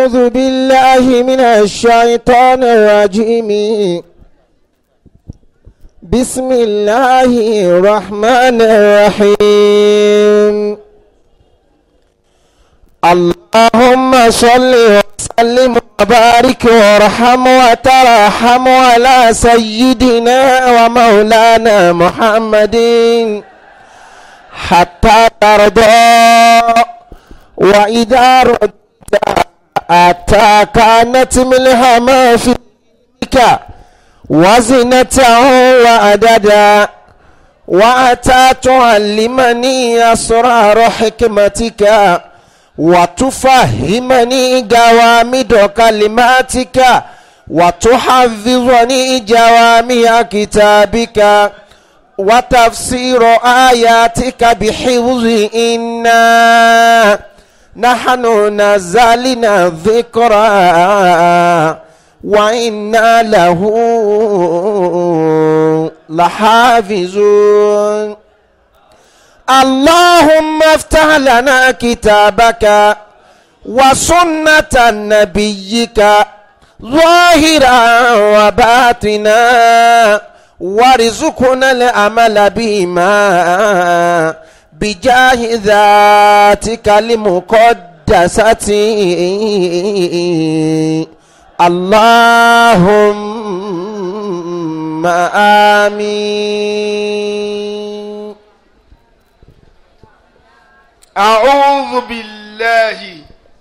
أعوذ بالله من الشيطان الرجيم بسم الله الرحمن الرحيم اللهم صل وسلم وبارك وارحم وترحم على سيدنا ومولانا محمد حتى ترضى وإذا ردت أتى كانت ملهما فيك وزنته وأددا وأتى تعلمني أسرار حكمتك وتفهمني جوامد كلماتك وتحفظني جوامع كتابك وتفسير آياتك بحفظ إنا نحن نزلنا الذكرى وإنا له لحافظون اللهم افتح لنا كتابك وسنة نبيك ظاهرا وباطنا وارزقنا العمل بما بجاه ذاتك المقدسة اللهم آمين أعوذ بالله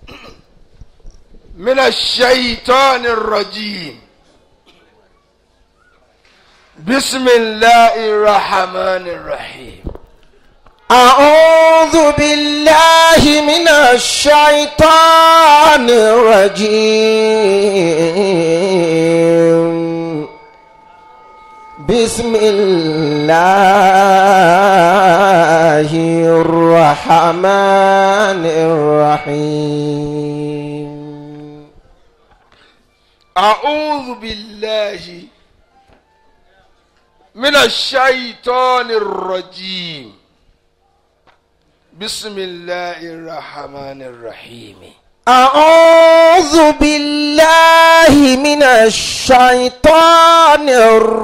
من الشيطان الرجيم بسم الله الرحمن الرحيم أعوذ بالله من الشيطان الرجيم بسم الله الرحمن الرحيم أعوذ بالله من الشيطان الرجيم بسم الله الرحمن الرحيم أعوذ بالله من الشيطان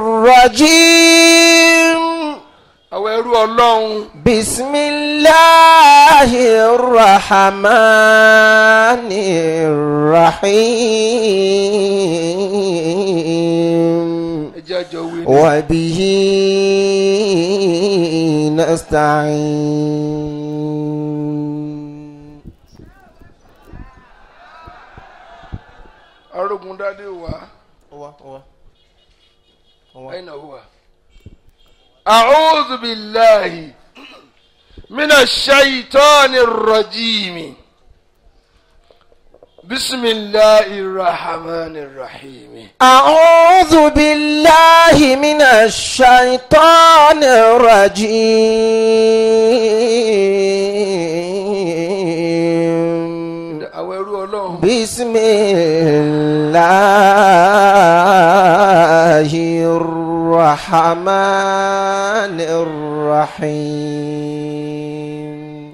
الرجيم àwọn ẹrú ọlọ́run بسم الله الرحمن الرحيم ẹjẹ́ àjọ wí ni. وبه نستعين arógun dádé wa هو هو أين هو أعوذ بالله من الشيطان الرجيم بسم الله الرحمن الرحيم أعوذ بالله من الشيطان الرجيم àwọn ẹrú ọlọ́run بسم الله الرحمن الرحيم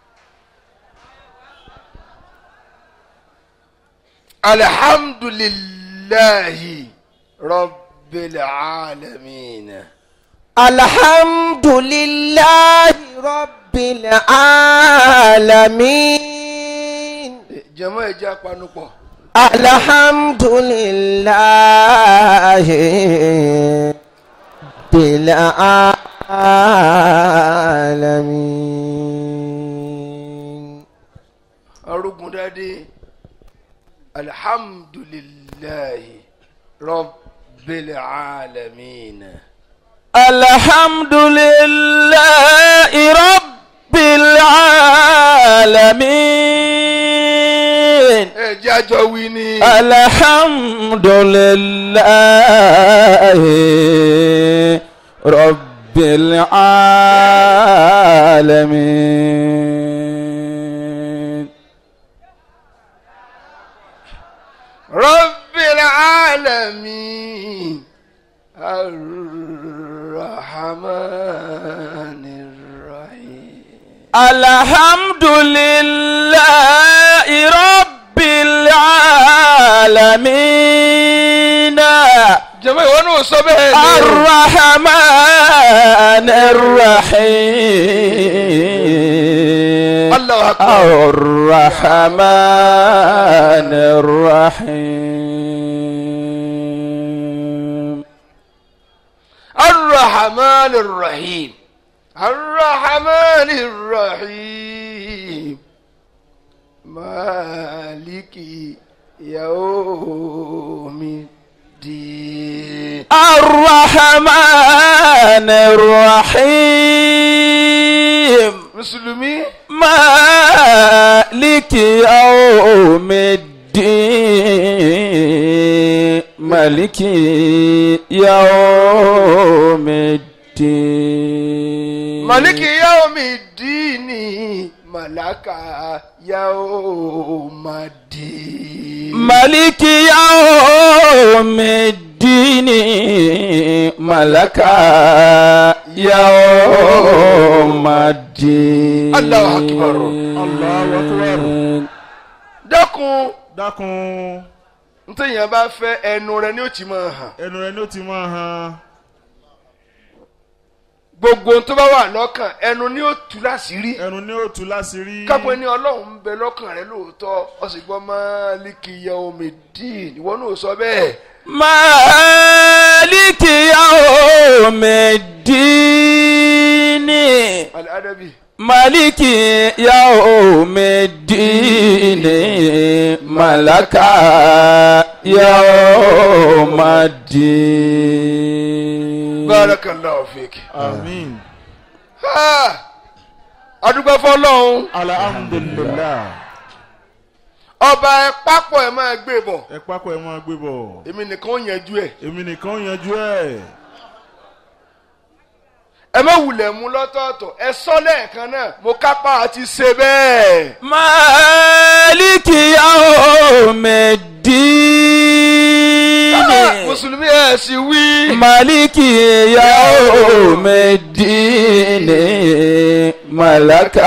الحمد لله رب العالمين الحمد لله رب العالمين jẹmọ ẹjẹ apanupọ̀ الحمد لله بالعالمين arógun dádé alhamdulillahi rabbil alamin. الحمد لله رب العالمين ẹjẹ àjọ wí ni. الحمد لله رب العالمين رب العالمين الرحمن الرحيم الحمد لله رب العالمين العالمين jẹ́mọ́ ìwọ náà sọ bẹ́ẹ̀ ni. الرحمن الرحيم Allahu akbar. الرحمن الرحيم الرحمن الرحيم الرحمن الرحيم مالك يوم الدين الرحمن الرحيم mùsùlùmí مالك يوم الدين مالك يوم الدين مالك يوم الدين ملك يوم الدين مالك يوم الدين ملك يوم الدين الله أكبر. Allahu Akbar. dákun dákun ntẹ̀yìn bá fẹ́ ẹnu rẹ ni ó ti máa hàn ẹnu rẹ ni ó ti máa hàn gbogbo ohun tó bá wà lọ́kàn ẹnu ni ó tú láṣìírí ẹnu ni ó tú láṣìírí. kápẹ́ ní ọlọ́run ń bẹ lọ́kàn rẹ lóòótọ́ ọ sì gbọ́ máàlìkì yaumidin ìwọ náà sọ bẹ́ẹ̀ مالك يوم الدين aladabi مالك يوم الدين ملك يوم الدين barakallahu fiki. àmín. Ha! adúgbò fọlọ́run alhamdulilah. ọba ẹ pápọ̀ ẹ máa gbé bọ̀ ẹ pákó ẹ máa gbé bọ̀. èmi nìkan ó yanjú ẹ̀ èmi nìkan ó yanjú ẹ̀. ẹ má wulẹ̀ mú lọ́tọ̀ọ̀tọ̀ ẹ sọ lẹ́ẹ̀kan náà mo kápá àti ṣe bẹ́ẹ̀. مالك يوم الدين Ah, mùsùlùmí ẹ̀ sì wí. مالك يوم الدين ملك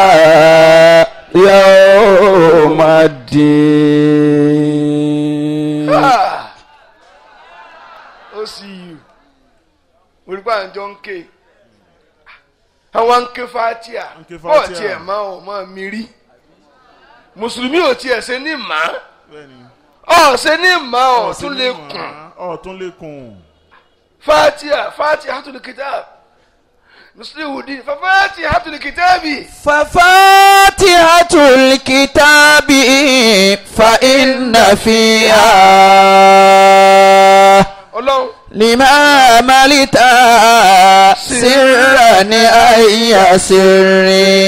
يوم الدين Ah! ó sì yù olùkọ́ àjọ ń ké àwọn ń ké fatia ń ké bọ́ọ̀ Fátíà. tiẹ̀ máa ọ̀ máa mi rí mùsùlùmí ò tiẹ̀ ṣe ní màá bẹ́ẹ̀ni. ọ̀ ṣe ní màá ọ̀ Ọ̀sìn tún ní lè mọ̀ kùn á, ọ̀ tún lè kùn. fatia fatia hatul kitab muslihuddin fa fatia hatul kitabi ففاتحة الكتاب فإن فيها ọlọ́run لما ملت سرا أي سر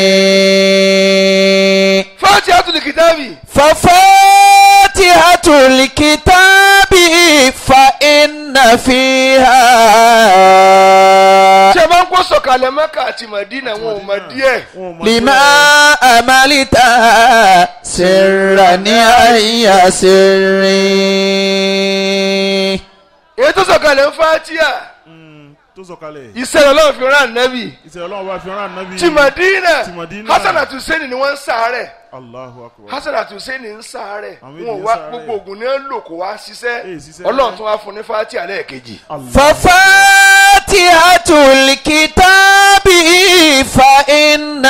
fatia hatul kitabi ففاتحة الكتاب فإن فيها ṣé máa ń kó sọ̀kalẹ̀ mẹ́kà àti màdínà wọn ò mọ̀ díẹ̀ Wọn ò mọ̀ لما ملت سرا أي سر èyí tó sọ̀kalẹ̀ ń fatia Mm, tó sọ̀kalẹ̀. ìṣẹ̀lẹ̀ ọlọ́run fi rán ànábì ìṣẹ̀lẹ̀ ọlọ́run bá fi rán ànábì. tí Madina Ti Madina. Hasan àti Hussein ni wọ́n ń sàárẹ̀ Allahu akbar. Hasan àti Hussein ń sàárẹ̀ Àwọn wọn ò ènìyàn wá sàárẹ̀. gbogbo oògùn ní lò kó wá Èè, ṣiṣẹ́ ṣiṣẹ́. ọlọ́run tún wá fún ní fati alẹ́ kejì. Allah. ففاتحة الكتاب فإن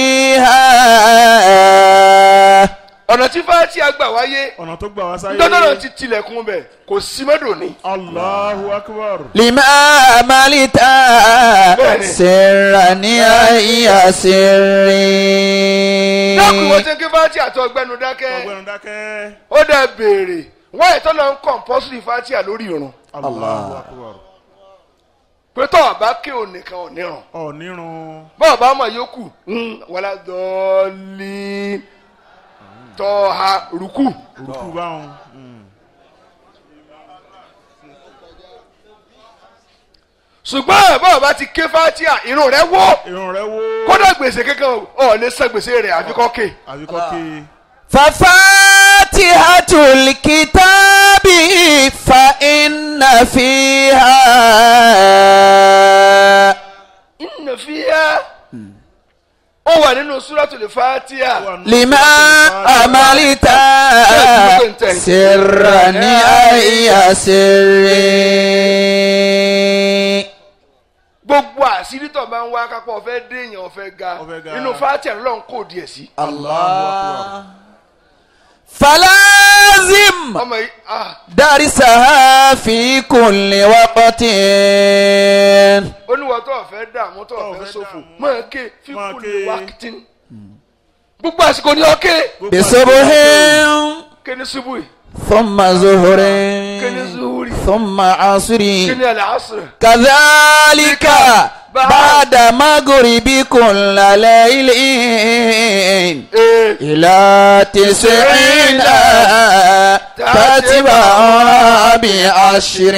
فيها ọ̀nà tí fati àgbà wáyé ọ̀nà tó gbà wá sáyé. dọ́dọ̀nà ti tilẹ̀kùn bẹ̀ kò sí mẹ́dọ̀ ní. Allahu akbar. لما ملت Bẹ́ẹ̀ni. سرا أي سر dákun wọ́n ti ń ké fati àti ọgbẹ́nu dákẹ́ ọgbẹ́nu dákẹ́. ó dẹ̀ béèrè wọ́n ètò lọ ń kọ̀ǹpọ́sìrì fati lórí irun Allahu akbar. pé tọ́ ọ̀bá ké ò nìkan ò nírun ọ̀ nírun. bọ́ọ̀ bá mọ̀ yókù wàlá dọ́ọ̀lì tọ́ha rúkú. òkú báwọn. Mm. ṣùgbọ́n bọ́ọ̀ bá ti ké fatia irun rẹ̀ wó irun rẹ̀ wó. kódà gbèsè kankan ọ̀ lè san gbèsè rẹ̀ àfikọ́ ké. àbíkọ́ ké. ففاتحة الكتاب فإن فيها inna fiha ó wà nínú suratul fatia. لما عملت tẹ̀yìn. سرا أي سر gbogbo àṣírí tó bá ń wá kápọ̀ ọ̀fẹ́ déèyàn ọ̀fẹ́ ga Ọ̀fẹ́ ga. inú fàtí àlọ́ ń kó díẹ̀ sí. الله فلازم ọmọ yìí ah درسها في كل وقت oníwọ̀ tó ọ̀fẹ́ dààmú tó Tó ọ̀fẹ́ ọ̀fẹ́ ṣòfò dààmú. máa ké Máa fíkú ké. lè wákìtì gbogbo àsìkò ni ọ̀kẹ́ Gbogbo بصبح ké ní ṣubú yìí ثم ظهر ké ní zuhuri ثم عصر ké ní àlàásùrì. كذلك بعد مغرب كل ليل ee إلى تسعين تتبع بعشر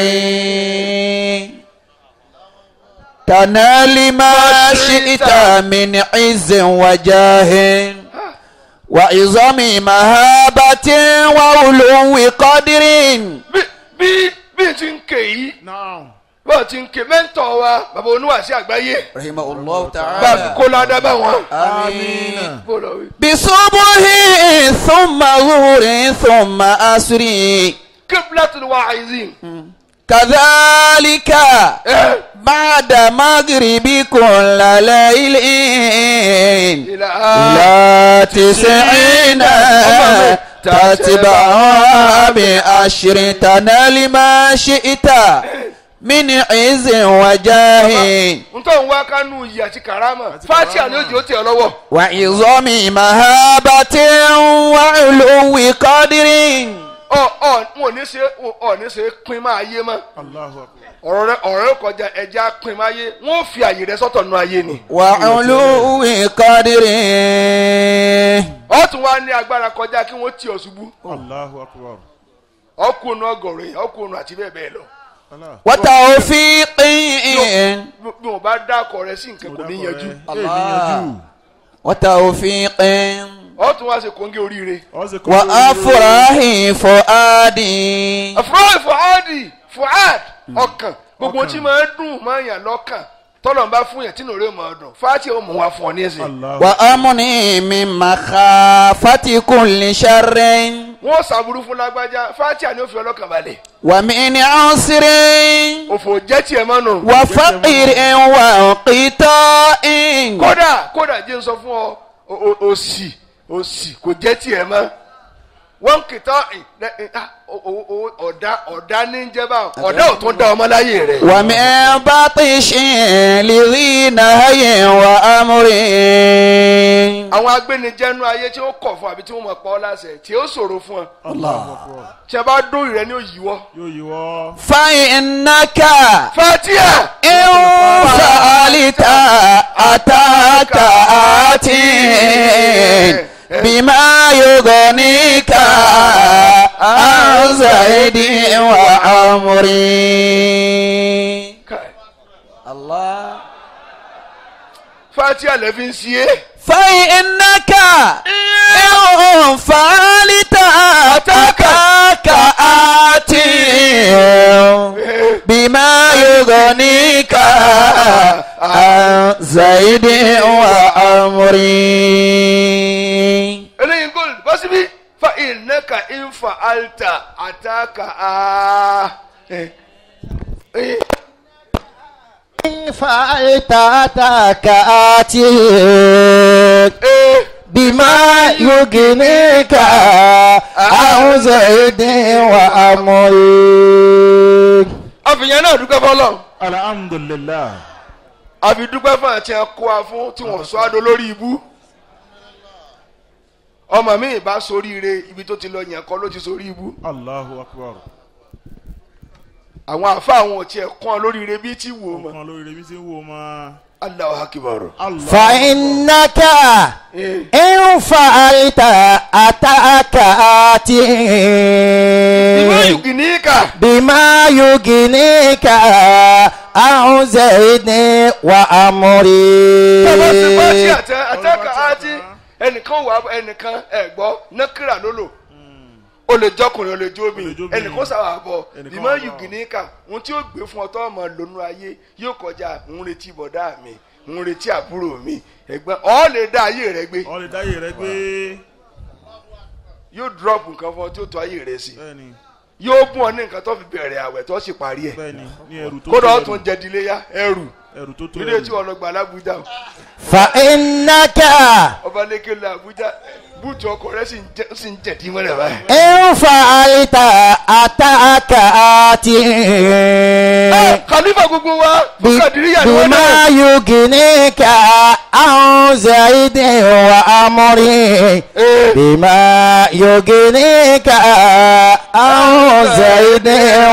تنال ما شئت من عز وجاه وعظم مهابة وعلو قدر bí bí bí n ti ń ké yìí Now. bọ́ọ̀ ti ń ké mẹ́ńtọ̀ wa bàbá oníwàásí àgbáyé رحمه الله bá a fi تعالى kó ládàá bá wọn. آمين bó lọ wí. بصبح ثم ظهر ثم عصر kíblatul wa'izin. كذلك ẹ بعد مغرب كل ليل ìlà إلى تسعين تتبع بعشر تنال ما شئت من عز وجاه n tó ń wá kánú iyì àti karama fati àní òjì ó tẹ̀ ọ́ lọ́wọ́. وعظم مهابة وعلو قدر ọ ọ n ò ní ṣe ọ ní ṣe pin máa yé mọ́ Allahu akbar. ọ̀rọ̀ rẹ ọ̀rọ̀ rẹ kọjá ẹja pin máa yé wọ́n fi àyè rẹ sọ́tọ̀ nù ayé ni. وعلو قدر ọ tún wá ní agbára kọjá kí wọ́n tì ọ́ ṣubú Allahu akbar. ọkùnrin ọgọ̀rọ̀ yẹn ọkùnrin àti bẹ́ẹ̀ bẹ́ẹ̀ lọ. Allah. وتوفيق bí bí wọ́n bá dákọ̀ rẹ sí nǹkan kò ní yanjú. Allah. وتوفيق ọ tún wá ṣe kóńgé oríire. Ọ̀sẹ̀ kan. وأفراح فؤاد àfúrọ́ fuadi fuad ọkàn gbogbo tí máa ń dùn máa ń yàn lọ́kàn tọ́lọ̀ ń bá fún yàn tí nù rẹ̀ máa dùn fati ó mú wa fún ọ ní ẹsẹ̀. Allah. وأمني من مخافة كل شر wọ́n ṣàbùrú fún lágbájá fati àní òfin ọlọ́kàn balẹ̀ ومن عسر òfò jẹ́ tiẹ̀ máa nù. وفقر وانقطاع kódà kódà jẹ́ n sọ fún ọ o- o- òsì òsì kò jẹ́ tiẹ̀ mọ́ wọ́n kìtọ́ ọ̀dà ọ̀dà ní jẹ́bà ọ̀dà ò tún dá ọmọ láyé rẹ̀. ومن بطش لذي نهي وأمر àwọn agbẹnijẹnu ayé tí ó kọ̀ fún àbí tí wọ́n mọ̀ pa ọ́ láṣẹ tí ó ṣòro fún ọ Allahu akbar. tí a bá dórí rẹ ní òyìnbó. Yóò yíwọ́. فإنك fatia إن فعلت أتاك آتي بما يغنيك عن زيد وعمري الله fatia lè fi ń si é. فإنك إن فعلت أتاك آتي بما يغنيك عن زيد وعمري eléyìí gold bọ́ síbí fa ìnáka ìnfa alta àtàkà á. فعلت أتاك آتي بما يغنيك عن زيد وعمري àfihàn náà dúpẹ́ fọlọ́ Alhamdulillah. àfi dúpẹ́ fún àti ẹ̀kọ́ wa fún tí wọ́n sọ àdó lórí ibú. ọmọ mi ìbá soríire ibi tó ti lọ yẹn kọ́ ló ti sorí ibú. Allahu akbar. àwọn àfa àwọn ò tiẹ̀ kọ́ ọ lóríire bí tí wò ó mọ́. Kan lórí ibi tí ń wo ma. Allahu akbar. Allah. فإنك Eh, إن فعلت أتاك آتي ìwé yùgìníkà بما يغنيك عن زيد وعمري tọ́lá ti bá sí àtẹ àtẹ́kà àti ẹnìkan wà ẹnìkan ẹ̀gbọ́ nákìrà ló lò o lè jọkùnrin o lè jó mi O lè jó obìnrin. ẹnìkan sábà bọ̀ Ẹnìkan ìmọ̀ wà bọ̀. yùgìníkà ohun tí ó gbé fún ọtọ́ ọmọ lónú ayé yóò kọjá ń retí bọ̀dá mi ń retí àbúrò mi ẹ̀gbọ́n ọ̀ lè dá ayé rẹ gbé Ọ lè dáyé rẹ gbé. yóò drop nǹkan fún ọ tí ó tó ayé rẹ sí bẹ́ẹ̀ni yóò bùn ọ ní nǹkan tó fi bẹ̀rẹ̀ àwẹ̀ tó sì parí ẹ̀ bẹ́ẹ̀ni ní ẹrù tó kódà tó ó tún jẹ diléyà ẹrù ẹrù tó tó ilé tí wọn lọ gbà lábújá o. فإنك ọba lẹ́kẹ̀ lọ àbújá búùtù ọkọ̀ rẹ̀ sì ń jẹ- sì ń jẹ̀dí mọ́lẹ̀ báyìí. إن فعلت أتاك آتي Ẹ, khalifa gbogbo wa fún kàdíríyà ni wọ́n بما náà. يغنيك عن زيد وأمري Ee, بما يغنيك عن زيد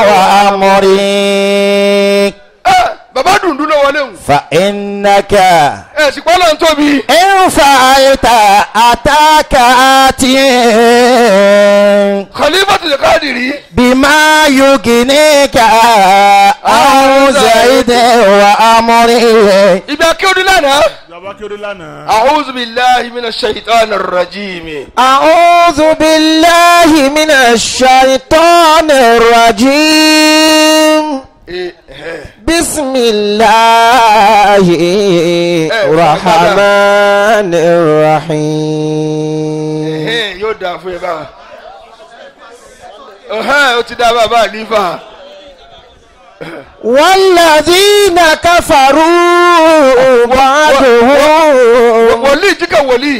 وأمري ẹ, bàbá dùndún ló wọlé hùn. فإنك ẹ sì pọ́n lọ́n tóbi. إن فعلت أتاك آتي khalifa tó lè kádìrí. بما يغنيك عن زيد وأمري ibi akéwòn lánàá. bàbá kéré lánàá a'udhu billahi minash shaitanir rajim. أعوذ بالله من الشيطان الرجيم Ee, ẹ, بسم الله الرحمن الرحيم ẹ, yóò dáa fún ẹ báwa. Ẹhẹ́n, ó ti dá bàbá àlífà. والذين كفروا بعضهم wòlíì jíkà wòlíì.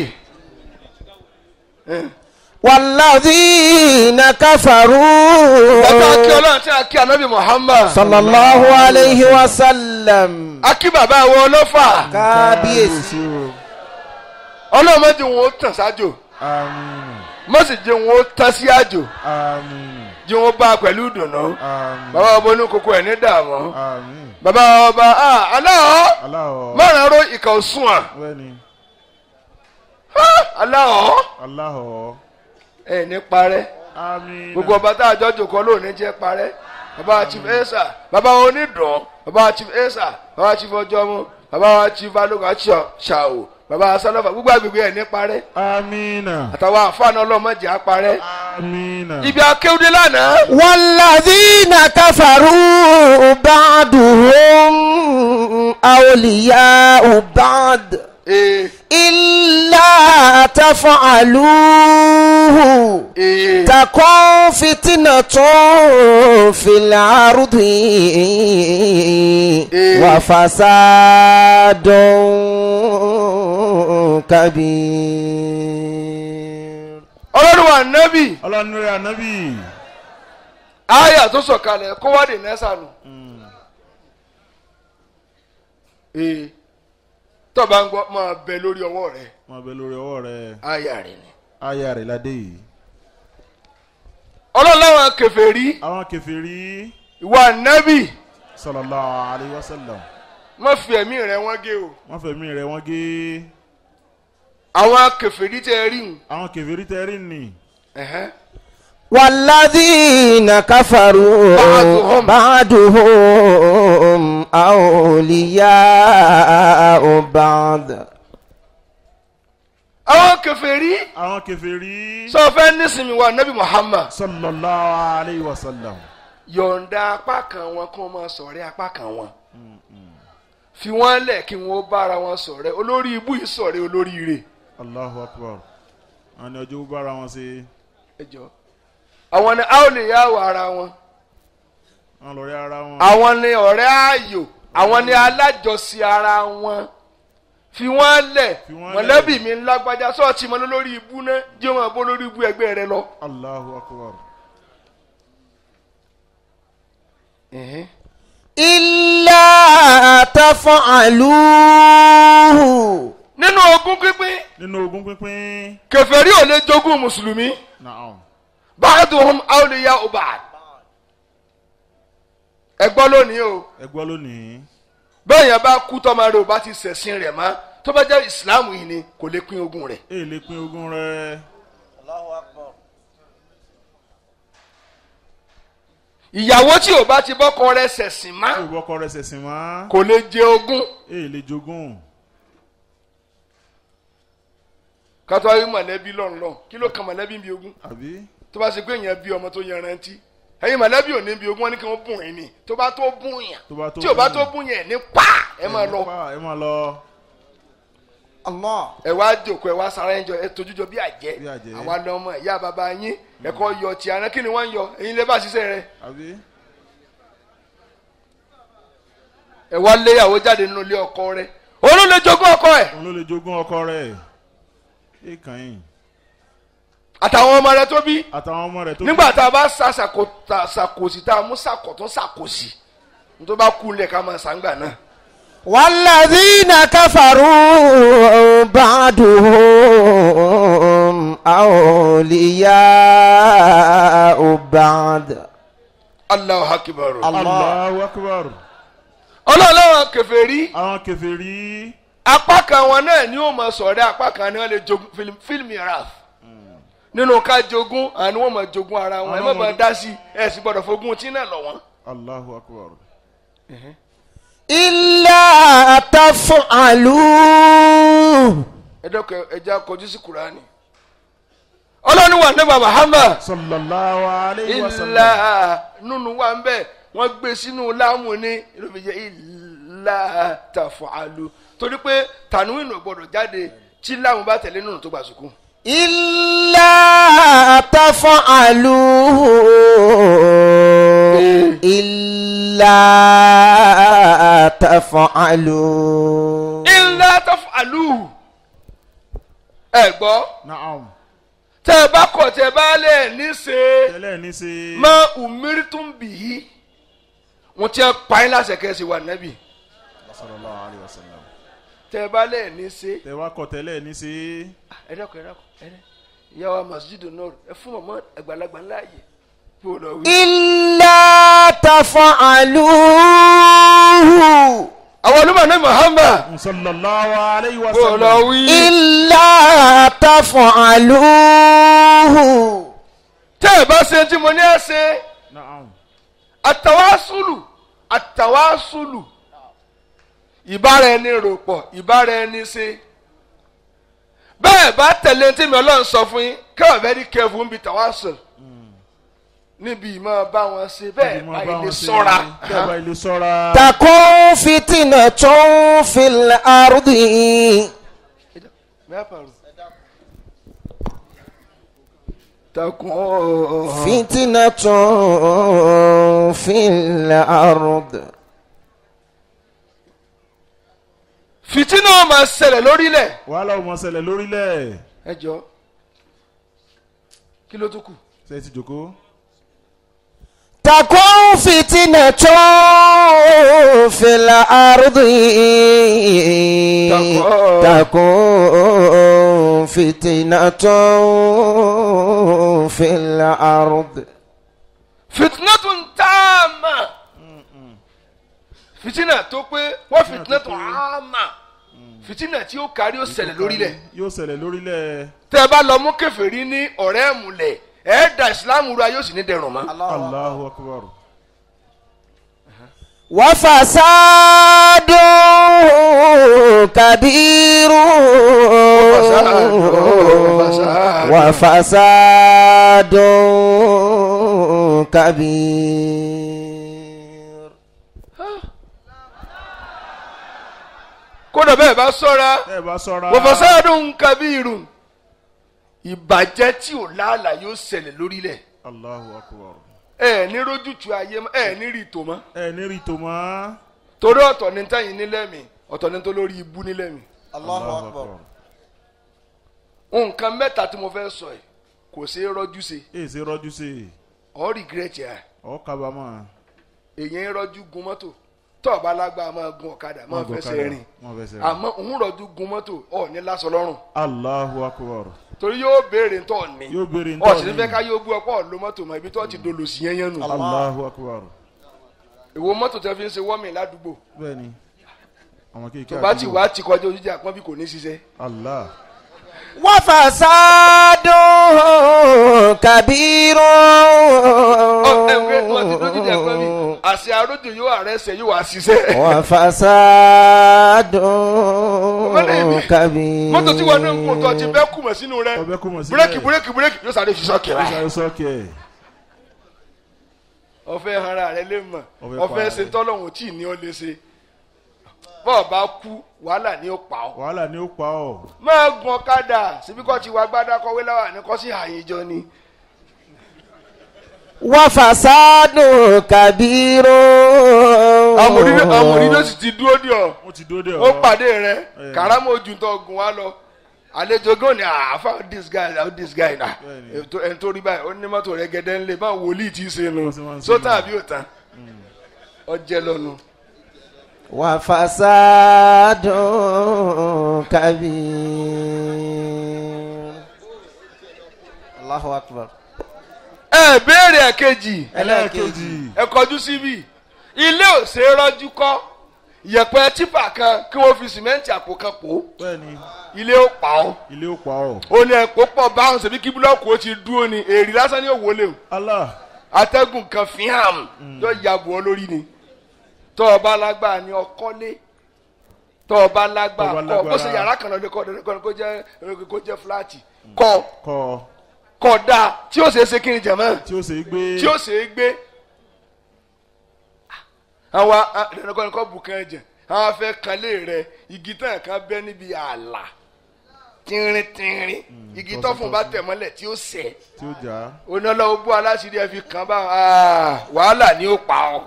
والذين كفروا bàbá akí ọlọ́run tí a kí anabi muhammad. صلى الله عليه وسلم akí bàbá wọn ọlọ́fà. kábíyèsí ọlọ́run má jẹ́ wọn ó tàn sájò. àmín má sì jẹ́ wọn ó tán sí àjò. àmín jẹ́ wọn bá a pẹ̀lú ìdùnnú. àmín bàbá ọba oníkókó ẹ̀ ní dààmú. àmín bàbá ọba ah, aláwọ̀ aláwọ̀ márùn-ún aró ìkà òsùn à. bẹ́ẹ̀ni aláwọ̀ aláwọ̀ ẹ̀ ní parẹ́. àmín gbogbo ọba tá a jọ jòkó lónìí jẹ́ parẹ́. bàbá chief esa bàbá onídùn bàbá chief esa bàbá chief ọjọ́mú bàbá chief balógun àti ṣàwò bàbá sálọ́fà gbogbo àgbègbè ẹ̀ ní parẹ́. àmín àtàwọn àfáàná ọlọ́mọdé á parẹ́. àmín ibi akéwúdé lánàá. والذين كفروا بعضهم أولياء بعض ee إلا تفعلوه ee تكون فتنة في الأرض وفساد كبير ọlọ́run wa nẹ́bì ọlọ́run rẹ̀ ànábì àyà tó sọ̀kalẹ̀ kó wá dé nẹ́sànù. ee tọ́ba ń gbọ́ máa bẹ lórí ọwọ́ rẹ̀ máa bẹ lórí ọwọ́ rẹ̀ àyà rẹ̀ ni. aya rẹ̀ ládé yìí ọlọ́run láwọn kèfèrí àwọn kèfèrí ìwà nẹ́bì sallallahu alayhi wa sallam má fi ẹ̀mí rẹ̀ wọ́n gé o. wọ́n fẹ̀mí rẹ̀ wọ́n gé àwọn kèfèrí tẹ́ rí hùn. àwọn kèfèrí tẹ́rí nì ẹ̀hẹ́n. والذين كفروا بعضهم. بعضهم أولياء بعض àwọn kèfèrí àwọn kèfèrí sọ fẹ́ nísìnyí wa nẹ́bì Muhammad sallallahu alayhi wa sallam yọ̀ǹda apá kan wọn kí wọ́n máa ṣọ̀rẹ́ apá kan wọn fi wọ́n lẹ̀ kí wọ́n bára wọn ṣọ̀rẹ́ olórí ibú yìí ṣọ̀rẹ́ olórí ire. allahu akbar àwọn ni ọjọ́ bára wọn ṣe ẹ jọ àwọn ni a ò lè yá wọ ara wọn wọn lọ rí ara wọn àwọn ni ọ̀rẹ́ ààyò àwọn ni alájọsí ara wọn fi wọ́n lẹ̀ Fi wọ́n mọ̀lẹ́bí lẹ̀. mi ńlágbájá sọ́ọ̀tì mọ́ lórí ibú náà jẹ́ wọn bó lórí ibú ẹgbẹ́ rẹ lọ. allahu akbar إلا تفعلوه nínú ogún pínpín nínú ogún pínpín kèfèrí ò lè jogún mùsùlùmí naam ba'duhum awliya'u ba'd. ẹ gbọ́ lónìí o ẹ gbọ́ lónìí bẹ́ẹ̀ yẹn bá kú tọ́mọ rẹ̀ ò bá ti ṣẹ̀sìn rẹ̀ mọ́ tó bá jẹ́ ìsìláàmù yìí ni kò lè pín ogún rẹ̀. èyí lè pín ogún rẹ̀ ìyàwó tí ò bá ti bọ́kọ rẹ̀ ṣẹ̀sìn mọ́ kí ìwọ́kọ rẹ̀ ṣẹ̀sìn mọ́ kò lè jẹ ogún. èyí lè jogún kátó ayé mọ̀lẹ́bí lọ́nlọ́n kí ló kan mọ̀lẹ́bí bí ogún àbí tó bá ṣe pé èèyàn bí ọmọ tó yanrantí ẹ̀yin mọ̀lẹ́bí ò ní bí ogún wọn ní kí wọ́n bùn yín ni tó bá tó bùn yàn tó bá tó tí ò bá bùn tó bùn yàn ní pa ẹ máa lọ. ẹ máa lọ Allah. ẹ wá jòkó ẹ wá sara ẹ jọ ẹ tójújọ bí àjẹ́ Bí àjẹ́. àwa ni ọmọ ìyá bàbá yín ẹ kọ́ yọ ti àná kí ni wọ́n ń yọ ẹ̀yin lè bá ṣiṣẹ́ rẹ àbí ẹ wá léyàwó jáde nínú ilé ọkọ rẹ òun ló lè jogún ọkọ ẹ òun ló lè jogún ọkọ rẹ̀ èèkàn yìí àtàwọn ọmọ rẹ tó bí àtàwọn ọmọ rẹ̀ tó nígbà tá a bá sa sàkó- ta- ṣàkóso tá a mú sàkótún ṣàkóso tó bá kú lẹ̀ ká máa sàǹgbà náà. والذين كفروا بعدهم أولياء بعد Allahu akbar. Allah. Allahu akbar ọlọ́ọ̀lọ́wọ́ kèfèrí àwọn kèfèrí apá kan wọn náà ni ó máa sọ̀rọ̀ apá kan ni wọ́n lè jogún fílm- fílmì raf nínú ká jogún àni wọ́n máa jogún ara wọn ẹ má Àwọn bàa ọmọ- dá sí ẹ sì gbọ́dọ̀ fogún tí náà lọ wọ́n. Allahu akbar إلا تفعلوا ẹ dọ́kọ̀ ẹja kọjú sí kuraani. ọlọ́ni wà nígbà Muhammad sallallahu alayhi wa sallam ilà nínú wa ń bẹ̀ wọ́n gbé sínú láàmú ní ló fi jẹ́ ilà tàfàlù torí pé tànúwìn ò gbọ́dọ̀ jáde tí láàmú bá tẹ̀lé nínú tó gbà sùkú. إلا تفعلوا إلا تفعلوا ilà tàfàlù ẹ gbọ́ naam tẹ ẹ bá kọ̀ tẹ ẹ bá lẹ̀ ní ṣe tẹ́lẹ̀ ní ṣe má umiri tún bì í wọ́n ti ẹ pa yín láṣẹ kẹ́sì wà nábì sallallahu alayhi wa sallam tẹ ẹ bá lẹ̀ ní ṣe. tẹ́ wá kọ̀ tẹ́lẹ̀ ní ṣe ẹ dákun ẹ dákun ẹ dẹ ìyá wa masjidu nor ẹ fún mọmọ àgbàlagbà láàyè kó o lọ wí. إلا تفعلوا àwọn olùmọ̀ ní Muhammad sallallahu alayhi wa kó o lọ sallam wí. إلا تفعلوه tẹ́ ẹ bá ṣe tí mo ní ẹ ṣe naam àtàwásùlù àtàwásùlù ìbára ẹni rò pọ̀ ìbára ẹni ṣe bẹ́ẹ̀ bá tẹ̀lé tí mi ọlọ́run sọ fún yín kẹ́wọ̀n very careful níbi tàwásùl níbi ìmọ̀ bá wọn ṣe bẹ́ẹ̀ bá ilé sọ́ra. bẹ́ẹ̀ bá ilé sọ́ra تكون فتنة في الأرض takun فتنة في الأرض fìtínà ó máa ṣẹlẹ̀ lórílẹ̀. wàhálà ò mọ ṣẹlẹ̀ lórílẹ̀ ẹ jọ kí ló tó kù. ṣe ti jòkó تكون فتنة في الأرض تكون فتنة في الأرض fìtínà tó ń tá a mà fìtínà tó pé wọ́n fìtínà tó á mà fìtínà tí ó kárí ó ṣẹlẹ̀ lórílẹ̀ yóò ṣẹlẹ̀ lórílẹ̀ tẹ́ ẹ bá lọ mú kèfèrí ní ọ̀rẹ́ ẹ̀mùlẹ̀ ẹ̀ da ìsìlámù ra yóò sì ní dẹrùn mọ́. Allahu akbar وفساد كبير وفساد. وفساد كبير kódà bẹ́ẹ̀ bá sọ́ra tẹ́ ẹ bá sọ́ra wọ́fọ̀sáàdùn kabiru ìbàjẹ́ tí ò láàlà yóò ṣẹlẹ̀ lórílẹ̀ Allahu akbar ẹ ní rójútu ayé mọ́ ẹ ní rí ìtò mọ́ ẹ ní rí tòmọ́ torí ọ̀tọ̀ ní tẹ́yìn nílẹ̀ mi ọ̀tọ̀ ní tó lórí ibú nílẹ̀ mi. Allahu akbar nǹkan mẹ́ta tí mo fẹ́ sọ yìí kò ṣeé rọ́jú ṣe èyí ṣe rọ́jú sí i ọ̀ regret ẹ̀ ọ̀ kábàámọ̀ èyàn ń rọ́jú gun mọ́tò tó o bá lágbára máa gun ọ̀kadà máa fẹsẹ̀ rìn wọ́n fẹsẹ̀ rìn àmọ́ òun rọ́jú gun mọ́tò ọ̀ ní lásán lọ́rùn Allahu akbar torí yóò béèrè tó ní yóò béèrè ń ọ̀ sì tọ́ ní fẹ́ ká yóò bú ọ̀pọ̀ lo mọ́tò mọ́ ibi tó ti dolo sí yẹn yẹn nù Allahu akbar èwo mọ́tò tẹ́ fi ń ṣe wọ́mì ládùúgbò bẹ́ẹ̀ ni àwọn kéèké tó bá ti àdúgbò. wá ti kọjá ojújà àpọ́n bí kò ní ṣiṣẹ́ Allah وفساد كبير ọ ẹ ń gbé wọn ti dójú ìjà àpọ́n bí àṣẹ arójò yóò àrẹsẹ̀ yóò wá ṣiṣẹ́ وفساد كبير mọ́tò tí wọn náà ń kó tó ti bẹ́ kùmọ̀ sínú rẹ ọbẹ̀ kò mọ̀ sí búrẹ́kì búrẹ́kì búrẹ́kì yóò sáré fi sọ́ọ̀kì rẹ. sáré sọ́ọ̀kẹ́ ọfẹ hara rẹ lè mọ Ọfẹ́ ọfẹ para ṣe rẹ. tọlọ́hún tí ní ọ lè ṣe bọ́ọ̀ bá kú wàhálà ni ó pa ọ́. wàhálà ni ó pa ọ́ máa gun ọ̀kadà síbi kọ́ ti wá gbádá kọ́wé láwà ní kọ́ sí àyíjọ ni. وفساد كبير àmọ̀rí ló sì ti dúró dì ọ́ wọ́n ti dóde ó ọ̀ pàdé rẹ Eh. kàrámọ̀ ojú tó gun wá lọ àlejò gan ni ah found this guy how this guy na Bẹ́ẹ̀ni. ètò ẹni tó rí báyìí ó ní mọ́tò rẹ gẹ́dẹ́ ńlẹ̀ báwo wòlíì tí í ṣe nu Wọ́n sì máa ń ṣe sótàn nù. àbí òtàn ọjẹ́ lọ́nu. وفساد كبير الله أكبر ẹ béèrè ẹ̀kejì ẹlẹ́ẹ̀kejì ẹ kọjú síbí ilé ò ṣe é rọ́jú kọ́ yẹ̀pẹ̀ típà kan kí wọ́n fi sìmẹ́ǹtì àpò kan pò ó bẹ́ẹ̀ni ilé ó pa ọ́ ilé ó pa ọ́ ó ní ẹ̀pọ̀ pọ̀ báwọn ṣèbí kí búlọ́ọ̀kù ó ti dúró ni èrì lásán ní òwò léwu Allah atẹ́gùn kan fi hàn yóò ya bù ọ́ lórí ni tọ́ ọ bá lágbára ni ọkọ́lé tọ́ ọ bá lágbára Tọ́ ọ bá kọ́ bó ṣe lágbára. yàrá kan lọ́dẹ kọ́ ọ̀dẹ kọ́ kó jẹ́ kó jẹ́ fúláàtì kọ́ kọ́ kọ́ dáa tí ó ṣe é ṣe kí ni jẹ̀mọ́ tí ó ṣe é gbé tí ó ṣe é gbé àwọn ẹnìkan kọ́ bù kan jẹ àwọn afẹ́ kanlé rẹ igi tán kan bẹ́ níbi ààlà tínrín tínrín igi tọ́sí, tọ́fun bá tọ́sí. tẹ̀ mọ́lẹ̀ tí ó sẹ̀ tí ó jà á onílọ́wọ́ bú aláṣírí ẹ fi kàn bá ah, wàhálà ni ó pa ọ́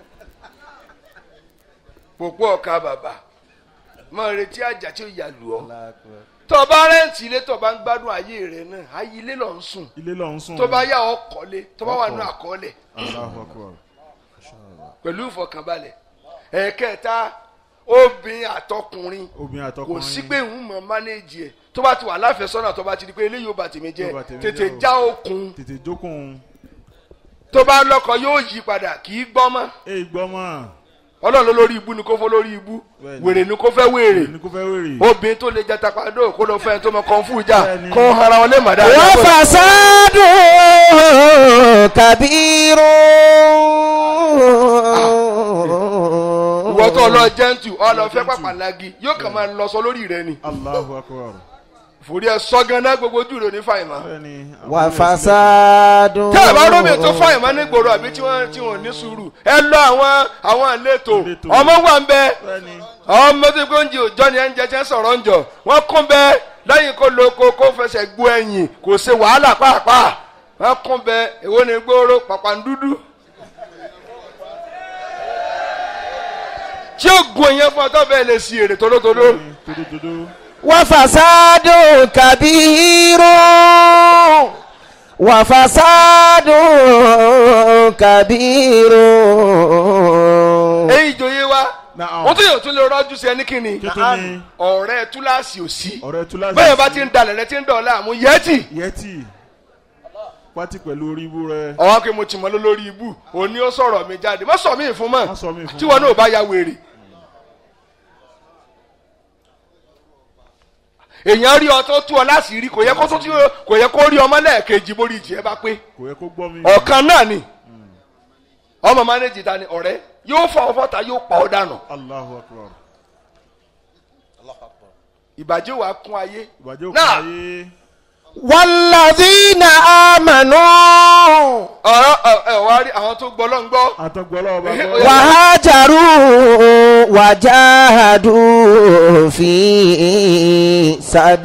pòpọ̀ ọ̀ka bàbà máa retí àjà tí ó yà lù ọ́ tó o bá rẹ́ǹtì ilé tó o bá ń gbádùn ayé rẹ náà ayé ilé lọ ń sùn ilé lọ ń sùn tó bá yà ọ́ kọ́lé tó bá wà nínú Ọkọ̀. àkọọ́lẹ̀ Allahu Akbar pẹ̀lú ìfọkànbalẹ̀ ẹ̀ẹ̀kẹta obìnrin àtọkùnrin obìnrin kò àtọkùnrin sí pé ń mọ mánéèjì ẹ̀ tó bá ti wà láfẹ̀sọ́nà tó bá ti di pé eléyìí ò bá tèmi jẹ́ Yóò bá tèmi tètè jẹ́ o. já okùn tètè jókòó tó bá lọ́kọ yóò yí padà kì í gbọ́ mọ́ èyí gbọ́ mọ́ ọlọ́run ló lórí ibú ni kó fọ́ lórí ibú Bẹ́ẹ̀ni. wèrè ni kó fẹ́ wèrè ní kó fẹ́ wèrè obìnrin tó lè jẹ tapadó kó lọ fẹ́ tó mọ kàn fún ìjà Bẹ́ẹ̀ni. kó hara wọn lè mà dáadáa. وفساد كبير ìwọ tó lọ jẹ́ǹtù ọlọ fẹ́ pàpàlagi yóò kàn máa lọ sọ lórí rẹ ni Allahu Akbar forí ẹ sọ ganan gbogbo ojú rẹ ní fàyìmá. bẹ́ẹ̀ni وفساد tẹ́ ẹ bá rómi tó fàyìmá ní gbòòrò àbí tí wọ́n tí wọ́n ní sùúrù ẹ lọ àwọn àwọn àlétò Ìletò. ọmọ wà ń bẹ bẹ́ẹ̀ni àwọn ọmọ tó gbé oúnjẹ òjọ ni ẹ ń jẹ tí ẹ ń sọ̀rọ̀ ń jọ wọ́n kún bẹ lẹ́yìn kó lo ko kó fẹsẹ̀ gbó ẹ̀yìn kò ṣe wàhálà pàápàá wọ́n kún bẹ èwo ni gbòòrò pàpàǹdúdú. tí ó gun èèyàn fún ọtọ́ bẹ́ẹ̀ lè si èrè tòlótòló. tódótódó وفساد كبير وفساد كبير èyí ìjòyè wa Naam. wọ́n tún yóò tún lè rọ́jú sí ẹni kìíní kí tó ní ọ̀rẹ́ túláàsì ò sí ọ̀rẹ́ túláàsì bẹ́ẹ̀ bá ti ń dalẹ̀ rẹ ti ń dọ̀ọ́lá àmú yẹ́tì yẹtì pátí pẹ̀lú orí ibú rẹ ọ̀hún pé mo ti mọ lórí ibú òní ó sọ̀rọ̀ mi jáde má sọ mí fún Má mọ́ sọ mí fún tí wọn mọ́. náà bá ya wèrè. èèyàn rí ọ tó tú ọ láṣìírí kò yẹ kó tó tú kò yẹ kó rí ọmọ lẹ́ẹ̀kejì borí ìjì ẹ bá pé kò yẹ kó gbọ́ mi ọ̀kan náà ni ọmọ mánéjì ta ni ọ̀rẹ́ yóò fọ ọfọ ta yóò pa ọ dànù Allahu Akbar ìbàjẹ́ wàá kún ayé ìbàjẹ́ òkú Náà. ayé والذين آمنوا ọ̀rọ̀ ẹ̀ ẹ̀ wá rí àwọn tó gbọ́ lọ́n gbọ́ àtọ̀gbọ́lọ́ ọba Ó gbọ́ yá. وهاجروا وجاهدوا في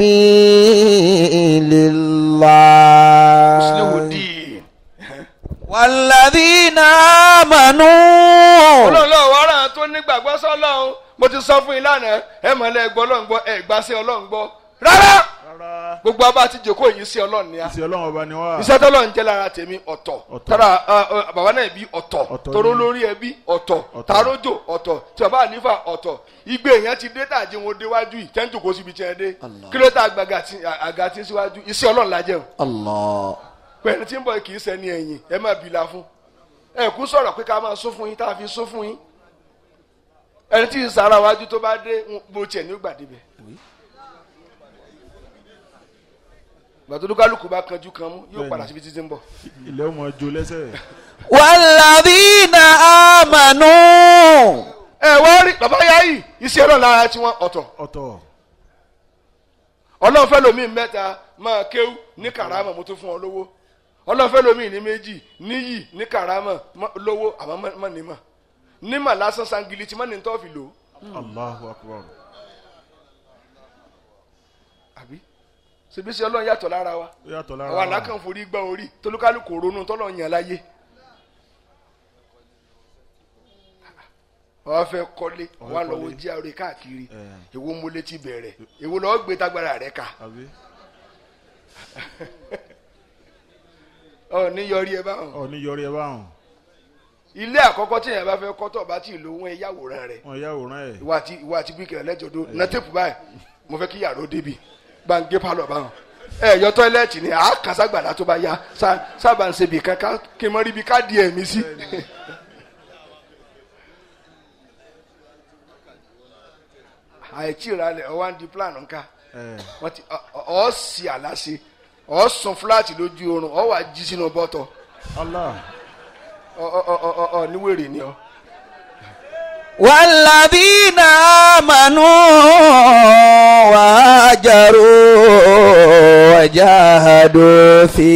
سبيل الله sílẹ̀wòdì. والذين آمنوا ọlọ́run lọ́wọ́ wàrà tó nígbàgbọ́ sọ́lọ́run mo ti sọ fún yín lánàá ẹ mọ̀lẹ́ ẹgbọ́ ọlọ́run gbọ́ ẹ gbà sí ọlọ́run gbọ́ rárá rárá gbogbo abá ti jòkó yìí sí ọlọ́run ni a ìsì ọlọ́run ọba ni wá iṣẹ́ tọ́lọ́run jẹ́ lára tèmi ọ̀tọ̀ Ọ̀tọ̀. tára ah, ah, bàbá náà bí ọ̀tọ̀ Ọ̀tọ̀ toró ni. lórí ẹbí ọ̀tọ̀ Ọ̀tọ̀. tarójò ọ̀tọ̀ tí bàbá ànífà ọ̀tọ̀ igbe èèyàn ti dé tàjí wọn déwájú yìí tẹ́ ń jòkó síbi tí ẹ dé kí ló tá àgbàgà tí àga tí ń síwájú iṣẹ́ ọlọ́run la jẹun الله pẹ̀lú tí ń bọ̀ kì í sẹ́ni ẹ̀yìn ẹ má bìlà fún ẹ kú sọ̀rọ̀ pé ká máa sún fún yín tá a fi sún fún yín ẹni tí ìsara wájú tó bá dé ń- bó tiẹ̀ ní gbàdé bẹ̀. gbàdúrà bá kanjú kan mú yóò Bẹ́ẹ̀ni. padà síbi títí ń bọ̀. ilẹ̀ ọmọ jo lẹ́sẹ̀ والذين آمنوا ẹ wọ́n rí bàbá yá yìí iṣẹ́ ọlọ́run lára tí wọ́n ọ̀tọ̀ ọ̀tọ̀ ọlọ́run fẹ́ lomi mẹ́ta máa kéwú ní karama mo tún fún ọ lówó ọlọ́run fẹ́ lomi ní méjì níyì ní karama mọ́- lówó àmọ́ mọ́- mọ́ nímọ̀ nímọ̀ lásán sangili tí mọ́ ní tọ́ fi lò ó Allahu akbar. àbí ṣebí sí ọlọ́run yàtọ̀ lára wa ó yàtọ̀ lára àwọn alákàn forí gbá orí tolúkálùkù ronú tọ́lọ̀ yàn láyé wọ́n fẹ́ kọ́lé Wọ́n wọ́n fẹ́ lọ́wọ́ kọ́lé. jí àrè káàkiri Eh. èwo mo létí bẹ̀rẹ̀ èwo lọ́ọ́ gbé tagbára rẹ̀ ká àbí ọ ní yọrí ẹ báwọn ọ ní yọrí ẹ báwọn ilé àkọ́kọ́ tí èèyàn bá fẹ́ kọ́ tó bá tí ì lo ohun ẹ yàwòrán rẹ̀ wọn yà wòrán ẹ ìwà àti ìwà àti bíkìlẹ̀ lẹ́jọ̀dọ̀ na tẹ́pù báyìí mo fẹ́ kí yàrá ó débi gbàǹgé pálọ̀ báwọn ẹ yọ tọ́ílẹ̀tì ni àá kàn ságbàdá tó bá yá sá- sábà ń ṣebì kankan kí n mọ ríbi ká di ẹ̀mí sí. àìtí ìralẹ̀ ọwọ́ á ń di plan nǹka ẹ wọ́n ti ọ- ọ ọ́ sì àlàsì ọ́ sùn fúláàtì lójú oorun ọ́ wà jí sínú bọ́tọ̀ Allah ọ ọ ọ ọ ọ níwèrè ni ọ. والذين آمنوا وهاجروا وجاهدوا في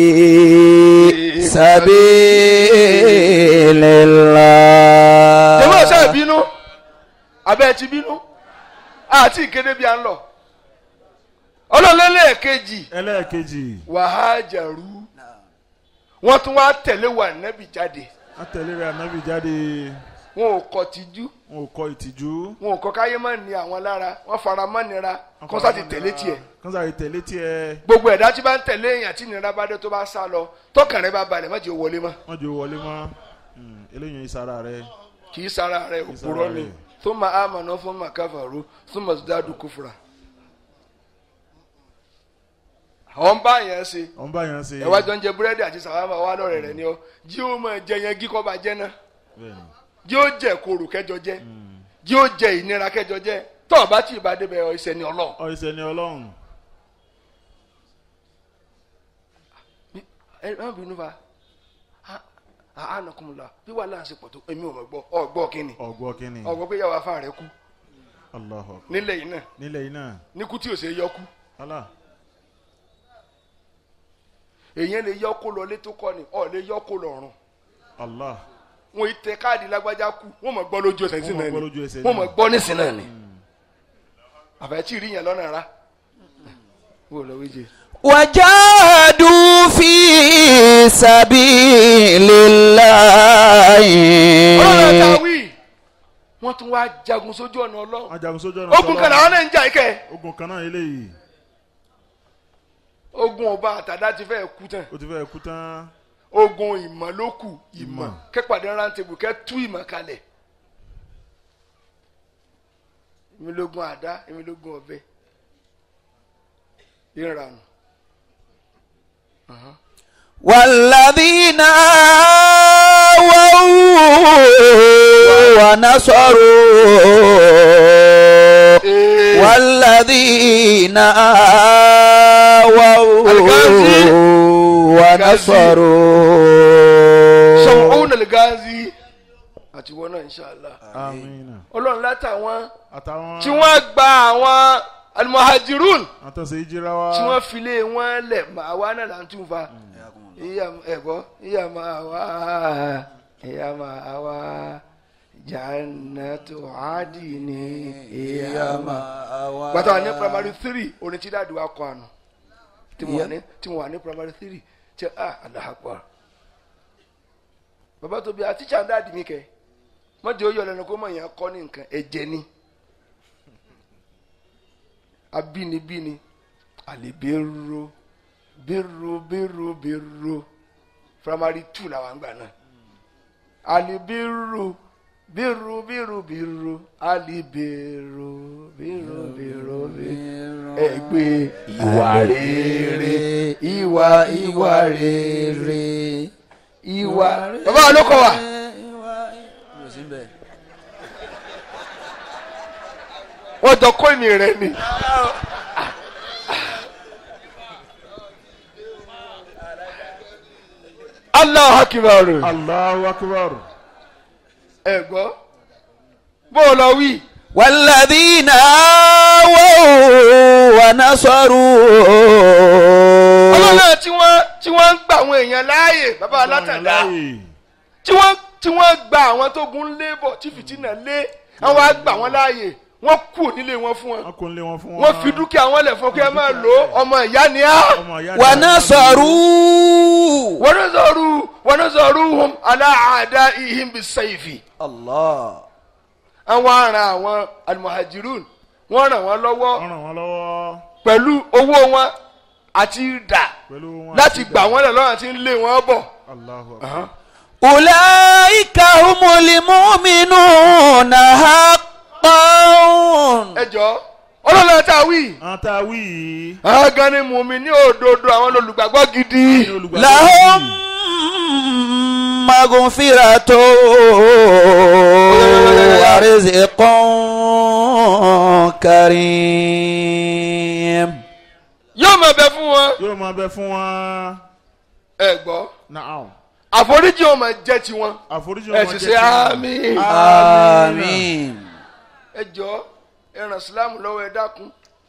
سبيل الله jẹ́wọ́ ṣe bínú abẹ́ ti bínú àti ìkéde bí a ń lọ ọlọ́lẹ́lẹ́ kejì ẹlẹ́ẹ̀kejì wàhájàrú wọ́n tún wá tẹ̀lé wà nẹ́bì jáde atẹ̀lé rẹ̀ ànábì jáde wọn ò kọ tìjú wọn ò kọ ìtìjú wọn ò kọ káyé má ní àwọn lára wọ́n fara mọ́ nira kó sá ti tẹ̀lé tiẹ̀ kọ́nsá ti tẹ̀lé tiẹ̀ gbogbo ẹ̀dá tí bá ń tẹ̀lé èèyàn tí nira bá dé tó bá sá lọ tọkàn rẹ bá balẹ̀ má jẹ́ ó wọlé mọ́ wọ́n jẹ́ wọlé mọ́ Hmm, eléyìí ìsara rẹ̀ kì í sara rẹ òpùrọ́ ni rẹ̀. thumma amanu thumma kafaru thumma zdadu kufra. àwọn bá yẹn ṣe ọ̀n bá yẹn ṣe ẹ wá jọ ń jẹ búrẹ́dì àti sàwámà wà lọ́rẹ̀ rẹ̀ ni ọ jí ó mọ̀ jẹ yẹn gí kọ́ bá jẹ́ náà bẹ́ẹ̀ni jí ó jẹ koro kẹjọ jẹ jí ó jẹ ìnira kẹjọ jẹ tó o bá tí ì bá débẹ̀ ọ ìṣẹ́ ni ọlọ́run. ọ ìṣẹ́ ni ọlọ́run ẹ má bínú fa àánàkùnmùlà bí wàhálà ń ṣe pọ̀ tó èmi ò mọ̀ gbọ́ ọ gbọ́ kínni ọgbọ́ kínní ọgbọ́ pé yàwó afá rẹ kú Allahu akbar. nílẹ̀ yìí náà nílẹ̀ yìí náà níkú tí ò ṣe yọ kú Allah èèyàn lè yọ kó lọ létó kọ́ ni ọ̀ lè yọ kó lọ ọ̀run Allah wọn ì tẹ káàdì lágbájá kú wọn mọ̀ gbọ́ lójú ẹsẹ̀ nísìn Wọ́n mọ̀ náà gbọ́ ni lójú ẹsẹ̀ wọn náà. mọ̀ gbọ́ nísìn náà ni àfẹ́tí rí yẹn lọ́nà rà wọ́n lọ wíjẹ. وجاهدوا في سبيل الله ọlọ́run ta wí wọ́n tún wá jagun sójú ọ̀nà ọlọ́run wọ́n jagun sójú ọ̀nà ogun kan làwọn náà ń jà ikẹ́ ogun kan náà eléyìí ogun ọba àtàdá ti fẹ́ kú tán ó ti fẹ́ kú tán ogun ìmọ̀ ló kù ìmọ̀ Ìmọ̀. kẹ́pàdé rántébù kẹ́ tú ìmọ̀ kalẹ̀ èmi lógun àdá èmi lógun ọ̀bẹ ìranù والذين آووا ونصروا والذين آووا الغازي. ونصروا sọ̀hún nàlgáàzì àti wọn náà inṣàlá amina ọlọ́run látàwọn àtàwọn tí wọ́n gba àwọn almuhajirun àtọ̀sẹ̀ ìjìra wa tí wọ́n filé wọn lẹ̀ máa wá náà là ń tún fa ìyá ẹ̀gbọ́ ìyá máa wá ìyá máa wá jannatu adini ìyá máa wá. gbàtà wà ní primary three orin tí dáàdi wa kọ àná tí mo wà ní tí mo wà ní primary three tí ah alahakwa bàbá tóbi àti tíṣà dáàdi mi kẹ mọ́jọ́ yọ lẹ́nu kó mọ̀ yẹn kọ́ ní nǹkan ẹ̀jẹ̀ ni abínibíni àlèbérò bérò bérò bérò primary two làwọn àgbà náà àlèbérò bérò bérò bérò àlèbérò bérò bérò bérò ẹgbẹ́ ìwà rere ìwà ìwà rere ìwà. bàbá wa ló kọ wa. wọ́n jọ kó ìmì rẹ̀ ni. Allahu Akbar. Allahu akbar ẹ gbọ́ bó o lọ wí. والذين آووا ونصروا ọlọ́nà tí wọ́n tí wọ́n ń gba àwọn èèyàn láàyè bàbá alátàdá Láàyè. tí wọ́n tí wọ́n gba àwọn tó gun lébọ̀ tí fìtínà lé wọ́n wá gbà wọ́n láàyè wọ́n kú nílé wọn fún wọn wọn kò ń lé wọn fún wọn. wọ́n fi dúkìá wọn lẹ̀ fún kí ẹ máa lò ó ọmọ ìyá ni á. ọmọ ìyá wa dáadáa. nasaru. wọ́n ní sọ̀rọ̀ wọ́n ní sọ̀rọ̀ hum aláàdá ihim bí sẹ́yìfì. Allah. àwọn aràn àwọn alimuhajirun wọ́n ràn wọ́n lọ́wọ́ wọ́n ràn wọ́n lọ́wọ́ pẹ̀lú owó wọn àti ìdà pẹ̀lú wọn. láti àti gbà ìdá. wọ́n lẹ̀ lọ́wọ́ àti ń lé wọn bọ̀. Allahu akbar. ulaika humul mu'minuna haqqan. ẹ jọ ọlọ́lá tá a wí. àwọn tá a wí yìí. àwọn gan ni mùmí ní òdodo àwọn olùgbàgbọ́ gidi. ní olùgbàgbọ́ lahum yìí. maghfiratu wa rizqun karim. yóò máa bẹ fún wọn. yóò máa bẹ fún wọn. ẹ gbọ́ naam. àforíjì wọn máa jẹ́ tiwọn. àforíjì ẹ wọn sì jẹ́ ṣe tiwọn. àmín. àmín. ẹ jọ ẹ ràn sílámù lọ́wọ́ ẹ dákun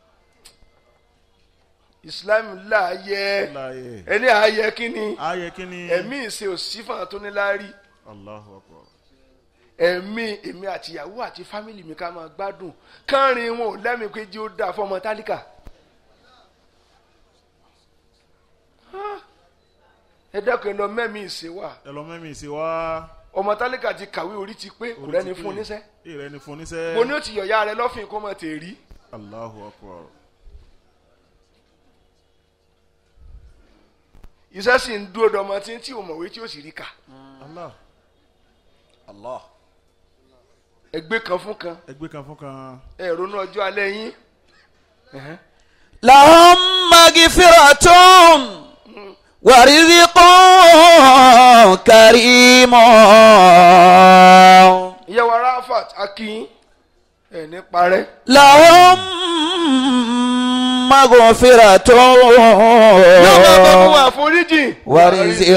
ìsìlámù láàyè láàyè. ẹni ààyè kínni ayẹ kí ni. ẹ̀mí ìṣe òsínfà tó ní láárí Allahu akbar. ẹ̀mí èmi àtìyàwó àti fámìlì mi ká máa gbádùn kánrin wọn ò lẹ́mìí pé jí ó dáa fọmọ tálíkà. Ah, ẹ dákun ẹ lọ mẹ́mí ìṣe wà ẹ lọ mẹ́mí sí wa. ọmọ tálíkà ti kàwé orí ti pé kò rẹ́ni fún un níṣẹ́ ìrẹ́ni fún níṣẹ́. mo ní ó ti yọ̀yà rẹ lọ́fìn kó mọ̀ tè rí. Allahu akbar. iṣẹ́ sì ń dúró dọmọ tí ń tí ò mọ̀wé tí ó sì rí kà Allah. Allah. ẹgbẹ́ kan fún kan ẹgbẹ́ kan fún kan. ẹ ronú ọjọ́ alẹ́ yín Ẹ̀hẹ́n. lahum maghfiratun wa rizqun karimun. ìyàwó Rafat akin ẹ ní parẹ́ lahum maghfiratun yóò máa bẹ fún àforíjì wa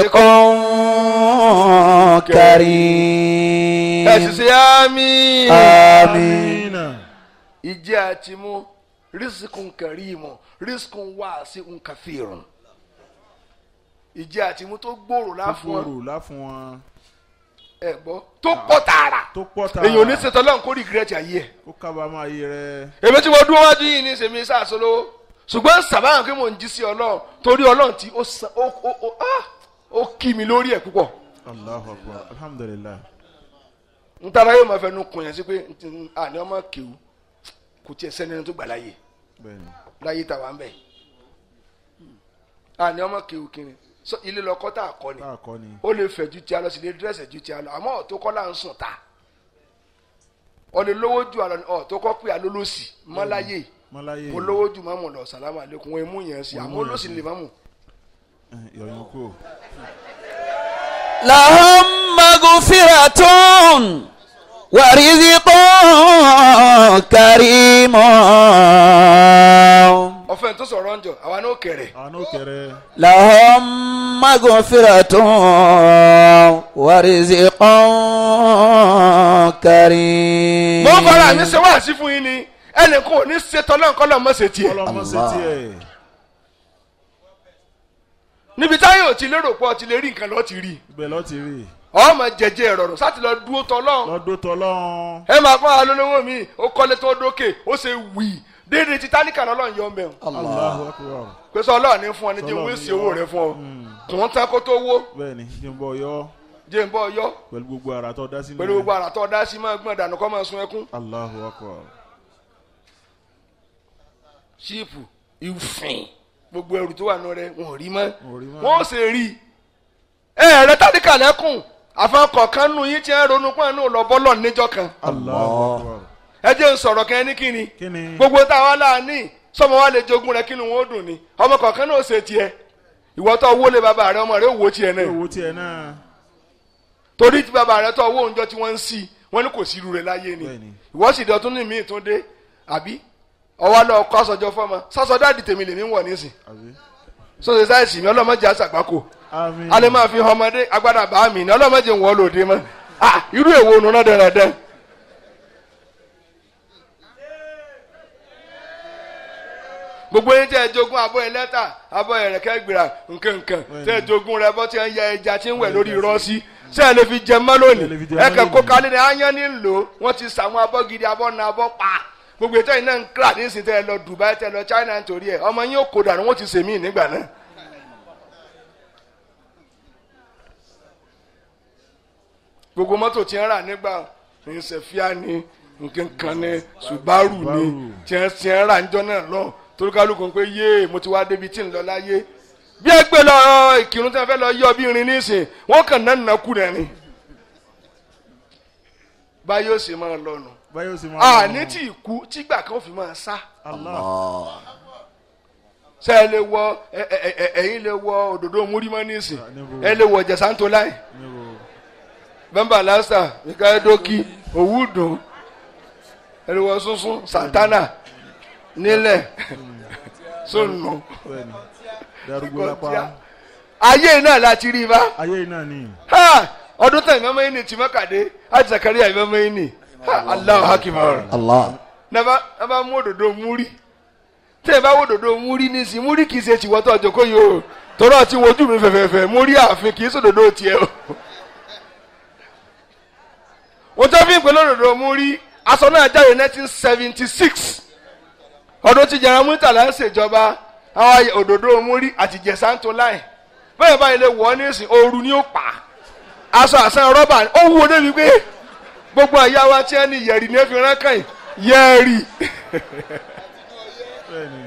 rizqun karim. ẹ sì ṣe àmín àmín. ìjẹ́ àti mú rísíkùn kẹrìmù rísíkùn wá sí nkàfíìrùn ìjẹ́ àti mú tó gbòòrò láfún wọn fòrò láfún wọn. ẹ gbọ́ tó pọ̀ tààrà tó pọ̀ ta. èyàn ò ní ṣètò ọlọ́run kó rìgírẹ́tì ayé ẹ̀. ó kábàámọ̀ ayé rẹ̀. èmi tí mo dúró wájú yìí ní sèmi sàṣọlówó ṣùgbọ́n sàbáyàn pé mò ń jí sí ọlọ́run torí ọlọ́run tí ó san ó ó ó ah ó kí mi lórí ẹ̀ púpọ̀ Allahu akbar. alhamdulilayi. n tara yóò máa fẹnu kùn yẹn sí pé n- àní ọmọ kéwù kò tiẹ̀ sẹ́ni ẹni tó gbà láyè bẹ́ẹ̀ni. láyé tá a wà ń bẹ̀ àní ọmọ kéwù kiri sọ ilé lọkọ tá a kọ ni tá a kọ́ ni. ó lè fẹ̀ ju ti a lọ sí lè dírẹ́sẹ̀ ju ti a lọ àmọ́ ọ̀tó kọ́ là ń sùn ta ọ lè lówó ju àlọ́ ọ̀tó kọ́ pé alólòsì mọ́láyé mọ́láyé. mo lówó ju mọ́mù lọ sàlámù àlékún wọn mú yẹn sí Wọ́n mú àmọ́ yẹn olóṣì sí. lè mọ́mù. yọ̀yún kú. lahum maghfiratun wa rizqun karimun. ọ̀fẹ́ tó sọ̀rọ̀ ń jọ àwa náà kẹrẹ̀ àwọn náà kẹrẹ. lahum maghfiratun wa rizqun karim. mo ń fara mi ṣe wáàsí fún yín ni ẹnìkan ò ní ṣètò ọlọ́nkọ́lọ́ mọ̀ ṣe tiẹ̀ ọlọ́mọ ṣe Allah. tiẹ̀. níbi táyọ̀ ò ti lérò pọ̀ ti lè rí nǹkan lọ́ọ́ ti rí ibẹ̀ lọ́ọ́ ti rí. ọmọ jẹjẹ ìrọ̀rùn sáti lọ dúró tọ́lọ́ lọ́dún tọ́lọ́run. ẹ máa pọ́n alólówó mi ó kọ́lé tó dókè ó ṣe wì déédéé ti tálíkà lọ́lọ́run yọ mẹ́rin Allahu akbar. pé sọ ọlọ́run ní fún ọ ní jẹ́ Ọlọ́run owó ní èsì yọ. owó rẹ fún ọ Mm. kùn ún tán kó tó wó bẹ́ẹ̀ni jimbo yọ jẹ́ ń bọ́ yọ pẹ̀lú gbogbo ara tó dá sínú. pẹ̀lú gbogbo àrà tó dá sí máa gbọ́n dànù kọ́ máa sun ẹkún Allahu akbar. ṣíìpù ìfìn gbogbo ẹrù tó wà nù rẹ wọn ò rí mọ́ Wọn ò rí mọ́. wọn ò sì rí ẹ rẹ tálíkà lẹ́kùn àfọkọ̀kan nù yín tí ẹ ronú pọ́n nù lọ bọ́lọ̀ níjọ́ kan Allahu akbar. ẹ jẹ́ ń sọ̀rọ̀ kẹ́ ẹ ní kíni kí ni. gbogbo táwa láàánú sọmọ wa lè jogún rẹ kínú wọn ó dùn ni ọmọ kọ̀ọ̀kan náà ó ṣe tiẹ̀ ìwọ tó owó lé bàbá rẹ ọmọ rẹ ó wo tiẹ̀ náà owó tiẹ̀ náà. torí tí bàbá rẹ tó owó oúnjẹ tí wọ́n ń sí wọn ní kò sí irú rẹ láyé ni Bẹ́ẹ̀ni. ìwọ sì dọ̀tún ní míì tún dé àbí ọwọ́ lọ kọ́ aṣọjọ fọmọ sásọ dáàdì tèmi lèmi ń wọ̀ nísìn àbí. sọ́sẹ̀ sáìsì mi ọlọ́mọdé àṣàgbákò àmín. alẹ́ máa fi hàn ọmọdé agbádá bá mi ní ọlọ́mọdé ń wọ́ lòdì mọ́ ah irú èwo òun náà dẹ̀rẹ̀dẹ̀ gbogbo yín tẹ́ ẹ jogún abọ́ ẹ lẹ́tà abọ́ ẹ rẹ̀kẹ́ gbìrà nkankan tẹ́ ẹ jogún rẹ bọ́ tí ẹ ń ya ẹja tí ń wẹ̀ lórí rọ́ọ̀sì ṣé ẹ lè fi jẹ mọ́ Ṣé ẹ lè lónìí fi jẹ ẹ mọ́ kẹ́ kó lónìí? kálí ni áyán ní lò ó wọ́n ti sàwọn abọ́ gidi abọ́ na abọ́ pa gbogbo ètò yìí náà ń kíra ní ìsìn tẹ́ ẹ lọ Dubai tẹ́ ẹ lọ China nítorí ẹ ọmọ yín ó kó dànù wọ́n ti sèmí nígbà náà. gbogbo mọ́tò tí ń rà nígbà ní sẹ̀fíà ní nkankan ní Subaru ní Subaru. tí ń tí ń rà níjọ́ náà lọ torí kálukú ń pé yéè mo ti wá débi tí ń lọ láyé bí ẹ gbé lọ ìkírun tí wọn fẹ́ lọ yọ bí irin nísìn wọn kàn náà nàkú rẹ ni báyọ̀ ó sì máa lọ nù báyọ̀ sì máa. àní tí ìkú tígbà kan ó fi máa sá Allah. ṣé ẹ lè wọ ẹ ẹ ẹ ẹ̀yin lè wọ òdòdó múrímọ́ nísìn níbo? ẹ lè wọ jẹ̀sántó láì níbo bẹ́ńbà lásà mikaedoki òwúdùn ẹ lè wọ sunsun santana nílẹ̀ sónù bẹ́ẹ̀ni darúgbó lápá ayé náà láti rí i bá. ayé yìí náà ni ha ọdún tẹ̀ ìmọ̀mọ́ yìí ni tìmọ́kàdé àti Zakaria ìmọ̀mọ́ yìí ni ha Allahu Akbar Allah. nàbà nàbà mú òdòdó múrí tẹ̀ ẹ bá wò òdòdó múrí nísìnyí múrí kì í ṣe tìwọ́tọ̀ ọ̀jọ̀kọ́ yìí o tọ́rọ̀ ti wojú mi fẹ̀fẹ̀fẹ̀ múrí ààfin kì í sòdòdó tiẹ̀ o. wọ́n tẹ́ fi ń pè lódòdó múrí aṣọ náà jáde nineteen seventy six ọdún tí jẹrán mútàlá ń ṣèjọba àwọn òdòdó múrí àti jẹ̀sántó láì bẹ́ẹ̀ báyìí lè wọ̀ ọ́ nísìnyí ooru ni ó pa á aṣọ àṣà rọ́bà ó wúwo débi pé gbogbo àyà wa tí wọ́n ní yẹ̀rì ní efi rán kàn yẹ̀rì bẹ́ẹ̀ni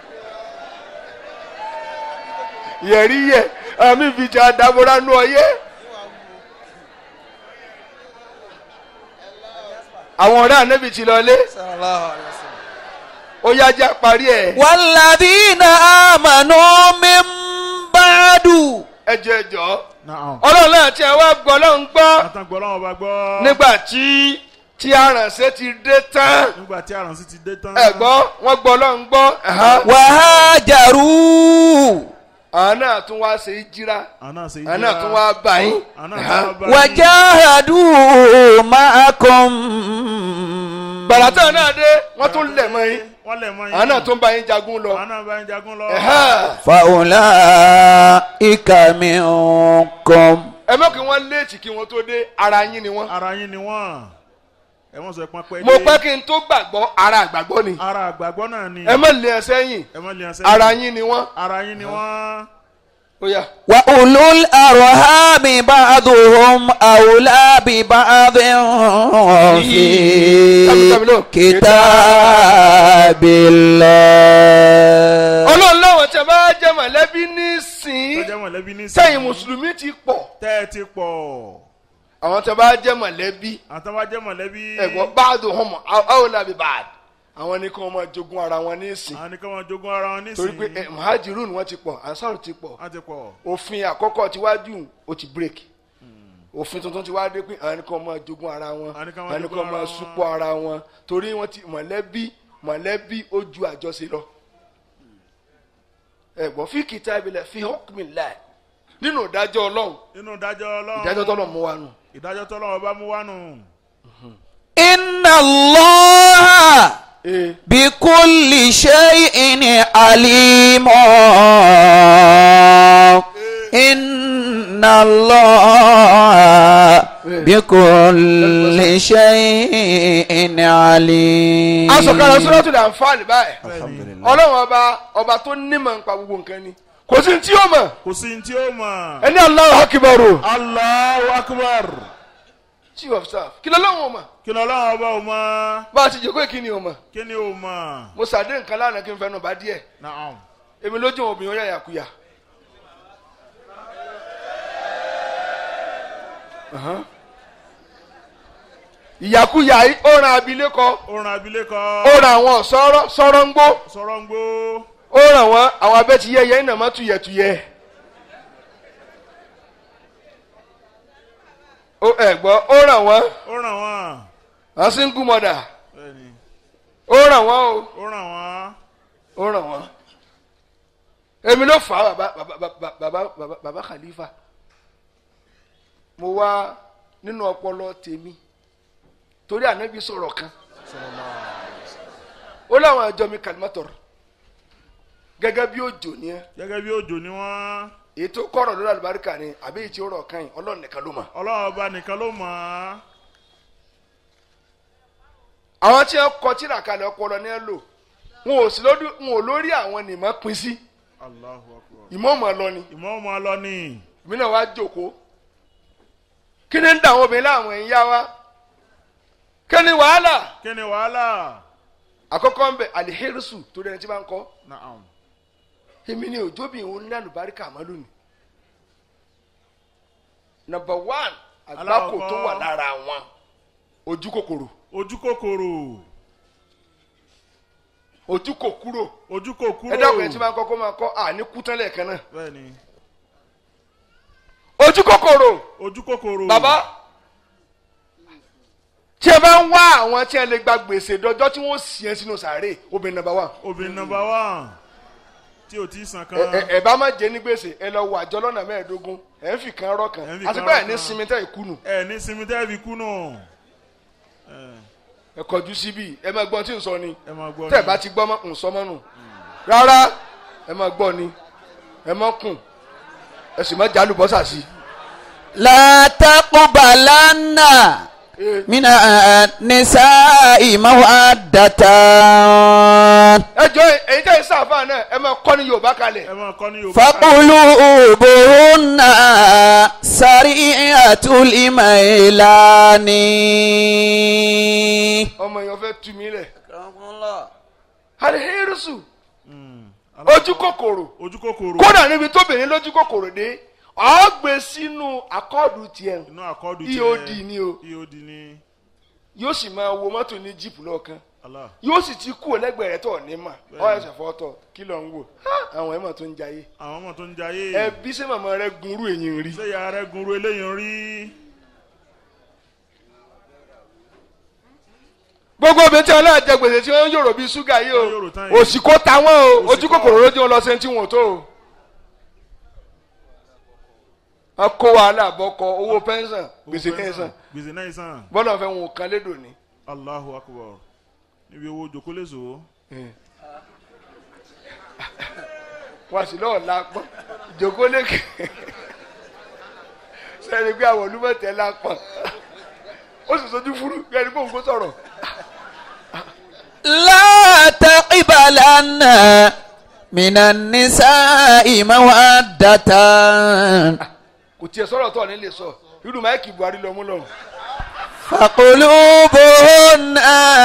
yẹ̀rì yẹ àmì ìfìjà àdàbọ̀rà nù ọyẹ́. àwọn ọ̀rẹ́ ànábì ti lọ lé ó yájà parí ẹ̀ والذين آمنوا من بعد ẹjọ́ ẹjọ́ naam ọlọ́run náà tí ẹ wá gbọ́ ọlọ́run gbọ́ àtàgbọ́ lọ́wọ́ bá gbọ́ nígbà tí tí aránṣẹ́ ti dé tán nígbà tí àrùnsí ti dé tán ẹ gbọ́ wọ́n gbọ́ ọlọ́run gbọ́ ẹ̀hán. وهاجروا àwọn náà tún wá ṣe jíra àná ṣe àwọn náà tún wá bá yín àná ẹ̀hán. tún wá bá yín. وجاهدوا معكم bàràtà náà dé wọ́n tún lẹ̀ mọ́ yín wọ́n lẹ̀ mọ́ yín àwọn náà tún bá yín jagun lọ. àwọn náà bá yín jagun lọ ẹ̀hán. فأولئك منكم ẹ mọ̀ kí wọ́n léètì kí wọ́n tó dé ara yín ni wọ́n. ara yín ni wọ́n ẹ wọ́n sọ pé pẹ́ mo pẹ́ kí n tó gbàgbọ́ ara àgbàgbọ́ ni. ara àgbàgbọ́ náà ni ẹ mọ̀ lé ẹ sẹ́yìn ẹ mọ́ lè ṣe ara yín ni wọ́n. ara yín ni wọ́n ó yá. وأولو الأرحام بعضهم أولى ببعض في كتاب الله ọlọ́run láwọn tí a bá jẹ́ mọ̀lẹ́bí nísìn tọ́jà mọ̀lẹ́bí ní sẹ́yìn mùsùlùmí ti pọ̀ tẹ́ ẹ ti pọ̀ àwọn tí a bá jẹ́ mọ̀lẹ́bí àtàwọn jẹ́ mọ̀lẹ́bí ẹ̀gbọ́n báàdù hàn áwọ̀ làbí báàdù àwọn ní kí wọ́n máa jogún ara wọn nísìn àwọn nìkan wọn jogún ara wọn nísìnyí torí pé eh, muhajirun wọ́n ti pọ̀ ansar ti pọ̀ wọ́n ti pọ̀ òfin àkọ́kọ́ tiwájú ó ti break òfin tuntun ti wá dé pé àwọn nìkan máa jogún ara wọn Àwọn nìkan máa àwọn jogún nìkan ara máa wọn. súpọ̀ ara wọn torí wọ́n ti mọ̀lẹ́bí mọ̀lẹ́bí ó ju àjọṣe lọ ẹ̀gbọ́n fi kitabillah fi hukmillah nínú ìdájọ́ ọlọ́run nínú ìdájọ́ ọlọ́run ìdájọ́ tọ́lọ̀ mú wa nù. ìdájọ́ tọ́lọ́run bá mú wánu إن الله ee بكل شيء عليم إن الله بكل شيء عليم asọ̀kalẹ̀ suratul Anfal báyìí bẹ́ẹ̀ni ọlọ́run ọba ọba tó nímọ̀ nípa gbogbo nǹkan ni kò sí tí ó mọ̀ kò sí ní tí ó mọ̀ ẹni Allahu Akbar Allahu Akbar chief of staff kí lọ́lọ́run ò mọ̀ kí lọ́lọ́run ọba ò mọ̀ bá a ti jẹ́ kó kí ni ò mọ̀ kí ni ò mọ̀ mo sàdé nǹkan lánàá kí n fẹnu bá díẹ̀ naam èmi lójú àwọn obìnrin ó yà yàkuyà. Ahan. ìyàkuyà yìí ó ran abilékọ ó ran abilékọ ó ran àwọn sọ̀rọ̀ sọ̀rọ̀ ń gbó sọ̀rọ̀ ń gbó ó ràn wọ́n àwọn abẹ́tiyẹyẹ iná má tuyẹ̀tuyẹ̀. ó ẹ̀ gbọ́ ó ràn wọ́n ó ràn wọ́n àwọn single mother bẹ́ẹ̀ni ó ràn wọ́n o ó ràn wọ́n ó ràn wọ́n. èmi ló fà á bàbá bàbá bàbá bàbá bàbá bàbá Khalifa mo wá nínú ọpọlọ tèmi torí ànábi sọ̀rọ̀ kan ó láwọn àjọ mi kàlímọ́tọ̀rọ̀ gẹ́gẹ́ bí òjò ni ẹ́ gẹ́gẹ́ bí òjò ni wọ́n èyí tó kọ̀rọ̀ lórí àlùbáríkà ni àbí èyí tí ó rọ̀ kan yìí ọlọ́run nìkan ló mọ̀. ọlọ́run ọba nìkan ló mọ̀ á. àwọn tí wọ́n kọ tírà kalẹ̀ ọpọlọ ní ẹ lò wọn ò sí lórí wọn ò lórí àwọn nìmọ̀ pín sí Allahu akbar. ìmọ̀ ọmọ lọ ni ìmọ̀ ọmọ lọ ní. èmi náà wá jókòó kí ni ń da àwọn obìnrin láwọn ẹ̀yìn wa kí ni wàhálà kí ni wàhálà. àkọ́kọ́ ń bẹ alihirisu torí ẹni tí bá ń kọ́ naam. èmi ni òjóbìn òun ní àlùbáríkà mọ́ lónìí number one àgbákò tó wà lára wọn ojú kòkòrò ojú kòkòrò. ojú kò kúrò ojú kò kúrò. ẹ dákun ẹni tí bá ń kọ́ kó máa kọ́ àní kú tán lẹ́ẹ̀kan náà bẹ́ẹ̀ni. ojú kòkòrò ojú kòkòrò. bàbá tí ẹ bá ń wá àwọn tí ẹ lè gba gbèsè dọjọ́ tí wọ́n sì ẹ́ sínú sàárè obìnrin number one obìnrin nọ́mbà wán tí o ti san kan. ẹ ẹ- ẹ bá má jẹ ní gbèsè ẹ lọ wọ àjọ lọ́nà mẹ́ẹ̀ẹ́dógún ẹ ń fi kan rọ́ kan Ẹ ń fi àti kan bẹ́ẹ̀ rọ́ ní kan. sinmi tẹ́ ìkùnù ẹ ní sinmi tẹ́ fi kú nù. ẹ ẹ kọjú síbí ẹ máa gbọ́n tí ń sọ ni ẹ máa gbọ́ tẹ́ ẹ bá ti gbọ́ mọ́ ń sọ mọ́ nù rárá ẹ máa gbọ́ ni ẹ máa kùn ẹ sì máa jálùbọ́sà sí لا تقبلن i. من النساء مودة ẹ jọ èyí tẹ́ ẹ sáfà náà ẹ máa kọ́ ní yorùbá kalẹ̀ ẹ máa kọ́ ní yorùbá. فقلوبهن سريعة الإميلان ọmọ èèyàn fẹ́ tu mí lẹ̀ alihirisu Mm. ojú kòkòrò ojú kòkòrò. kódà níbi tóbìnrin lójú kòkòrò dé ọ̀ gbé sínú akọ́ọ̀dù tiẹ̀ inú àkọ́dù EOD ni o. EOD ni. yóò sì máa wo mọ́tò ní jíìpù lọ́ọ̀kan Allah. yóò sì ti kú lẹ́gbẹ̀ẹ́ rẹ̀ tó ní mà ọ̀ ẹ̀sẹ̀ fọ́tọ̀ kí ló ń wò Ha! àwọn ẹ̀mọ̀ tó ń jayé àwọn ọmọ tó ń jayé. ẹbí ṣé màmá rẹ gunrú èyí rí ṣé ìyá rẹ gunru eléyìí ń rí. gbogbo obìnrin tí wọn náà jẹ gbèsè tí wọn ń yòrò bíi ṣúgà yìí Wọ́n yòrò tán o yìí. òsì kó ta wọn o Òsì ojú kọ́. kòkòrò lójú wọn lọ sí tí wọn ò tó o. wọn kó wàhálà bọkọ owó pẹ́ńsàn gbèsè kẹ́sàn gbèsè náà sàn. bọ́lá fẹ́ wọn ò kan lédò ní. Allahu akbar. níbi owó jòkóléso. wọn sì lọ́ọ̀ lápọ̀n ìjókòó lékè sẹ́ni pé àwọn olúmọ̀tẹ́ lápọ̀n ó sì sojú fúrú bí ẹni pé òun kò sọ̀rọ̀ لا تقبلن من النساء مودة kò tiẹ̀ sọ̀rọ̀ tó ní lè sọ irú máìkì buhari lọ mú lọ́rùn فقلوبهن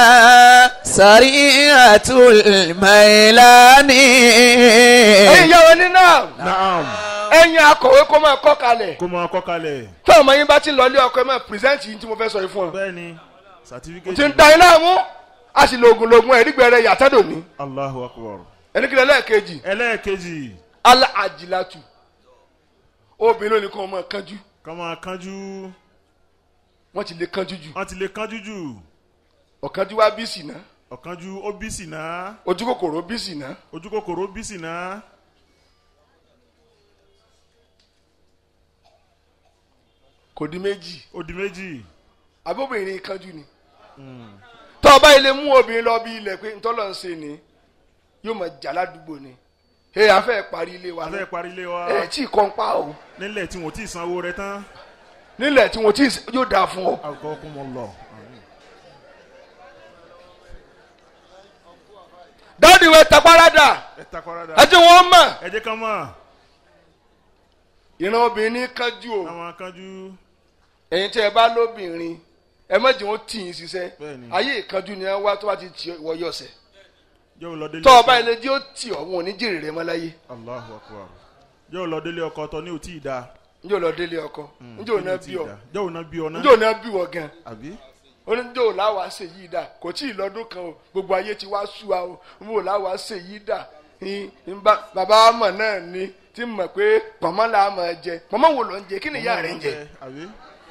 سريعة الميلان ẹ̀yin ìyá wọn ní náà naam. ẹ̀yin akọ̀wé kó máa kọ́ kalẹ̀ kó máa kọ́ kalẹ̀. tí ọmọ yín bá ti lọ ilé ọkọ ẹ máa pírẹsẹ̀ntì yín tí mo fẹ́ sọ yìí fún ọ. bẹ́ẹ̀ni certificate. ti ń da iná mú a sì lo oògùn lògùn ẹ̀rí gbẹrẹ yàtọ̀dọ̀ ní Allahu akbar. ẹnikẹ́ni ẹlẹ́ẹ̀kejì ẹlẹ́ẹ̀kejì ala àjìlátù obìnrin lónìí kan máa kánjú kọ́ máa kánjú. wọ́n ti lè kánjú jù wọ́n ti lè kánjú jù. ọ̀kánjú wá bí sì ná ọ̀kánjú ó bí sì ná. ojú kòkòrò bí sì ná ojú kòkòrò bí sì ná. kò di méjì ó di méjì. abóbìnrin kánjú ni tọ́ ọba ilé mú obìnrin lọ bí ilẹ̀ pé ntọ́lọ̀ ń ṣe ni yóò máa jà ládùúgbò ni ẹ afẹ́ parí ilé wa a fẹ́ parí ilé wa. ẹ tí kọ́ ń pa o nílẹ̀ tí wọ́n ti sanwó rẹ̀ tán. nílẹ̀ tí wọ́n ti yóò dáa fún ọ. àgọ́ kún mọ́ lọ. dáàdi wẹ taparada ẹ takọ́ra dá. ẹ tí wọ́n mọ̀ ẹ jẹ́ ká mọ̀. ìran obìnrin ní kánjú o àwọn kánjú. ẹ̀yin tí ẹ bá lóbìnrin ẹ má jẹ́ wọ́n tì yín ṣiṣẹ́ Bẹ́ẹ̀ni. ayé ìkánjú ni ẹ wá tó bá ti tì wọ́ yọ̀ọ̀sẹ̀ yóò lọ délé tọ́ ọba ilé tí ó tì ọ́ wọn ò ní jèrè rẹ mọ́ láyé Allahu akbar. yóò lọ délé ọkọ tọ ní òtí ìdá. njẹ́ ò lọ délé ọkọ njẹ́ ò náà bí ọ yóò ná bí ọ náà. njẹ́ ò náà bí wọ gan àbí. oníjẹ́ ò láwa ṣe yìí dà kò tí ì lọ́dún kan o gbogbo ayé ti wá sú wa o njẹ́ ò láwa ṣe yìí dà Ìn- ìn bá- bàbá wa mọ̀ náà ni tí mọ̀ pé pọ̀mọ́ là á máa jẹ pọ̀mọ́ wo ló ń jẹ kí ni ìyá rẹ̀ ń jẹ àbí.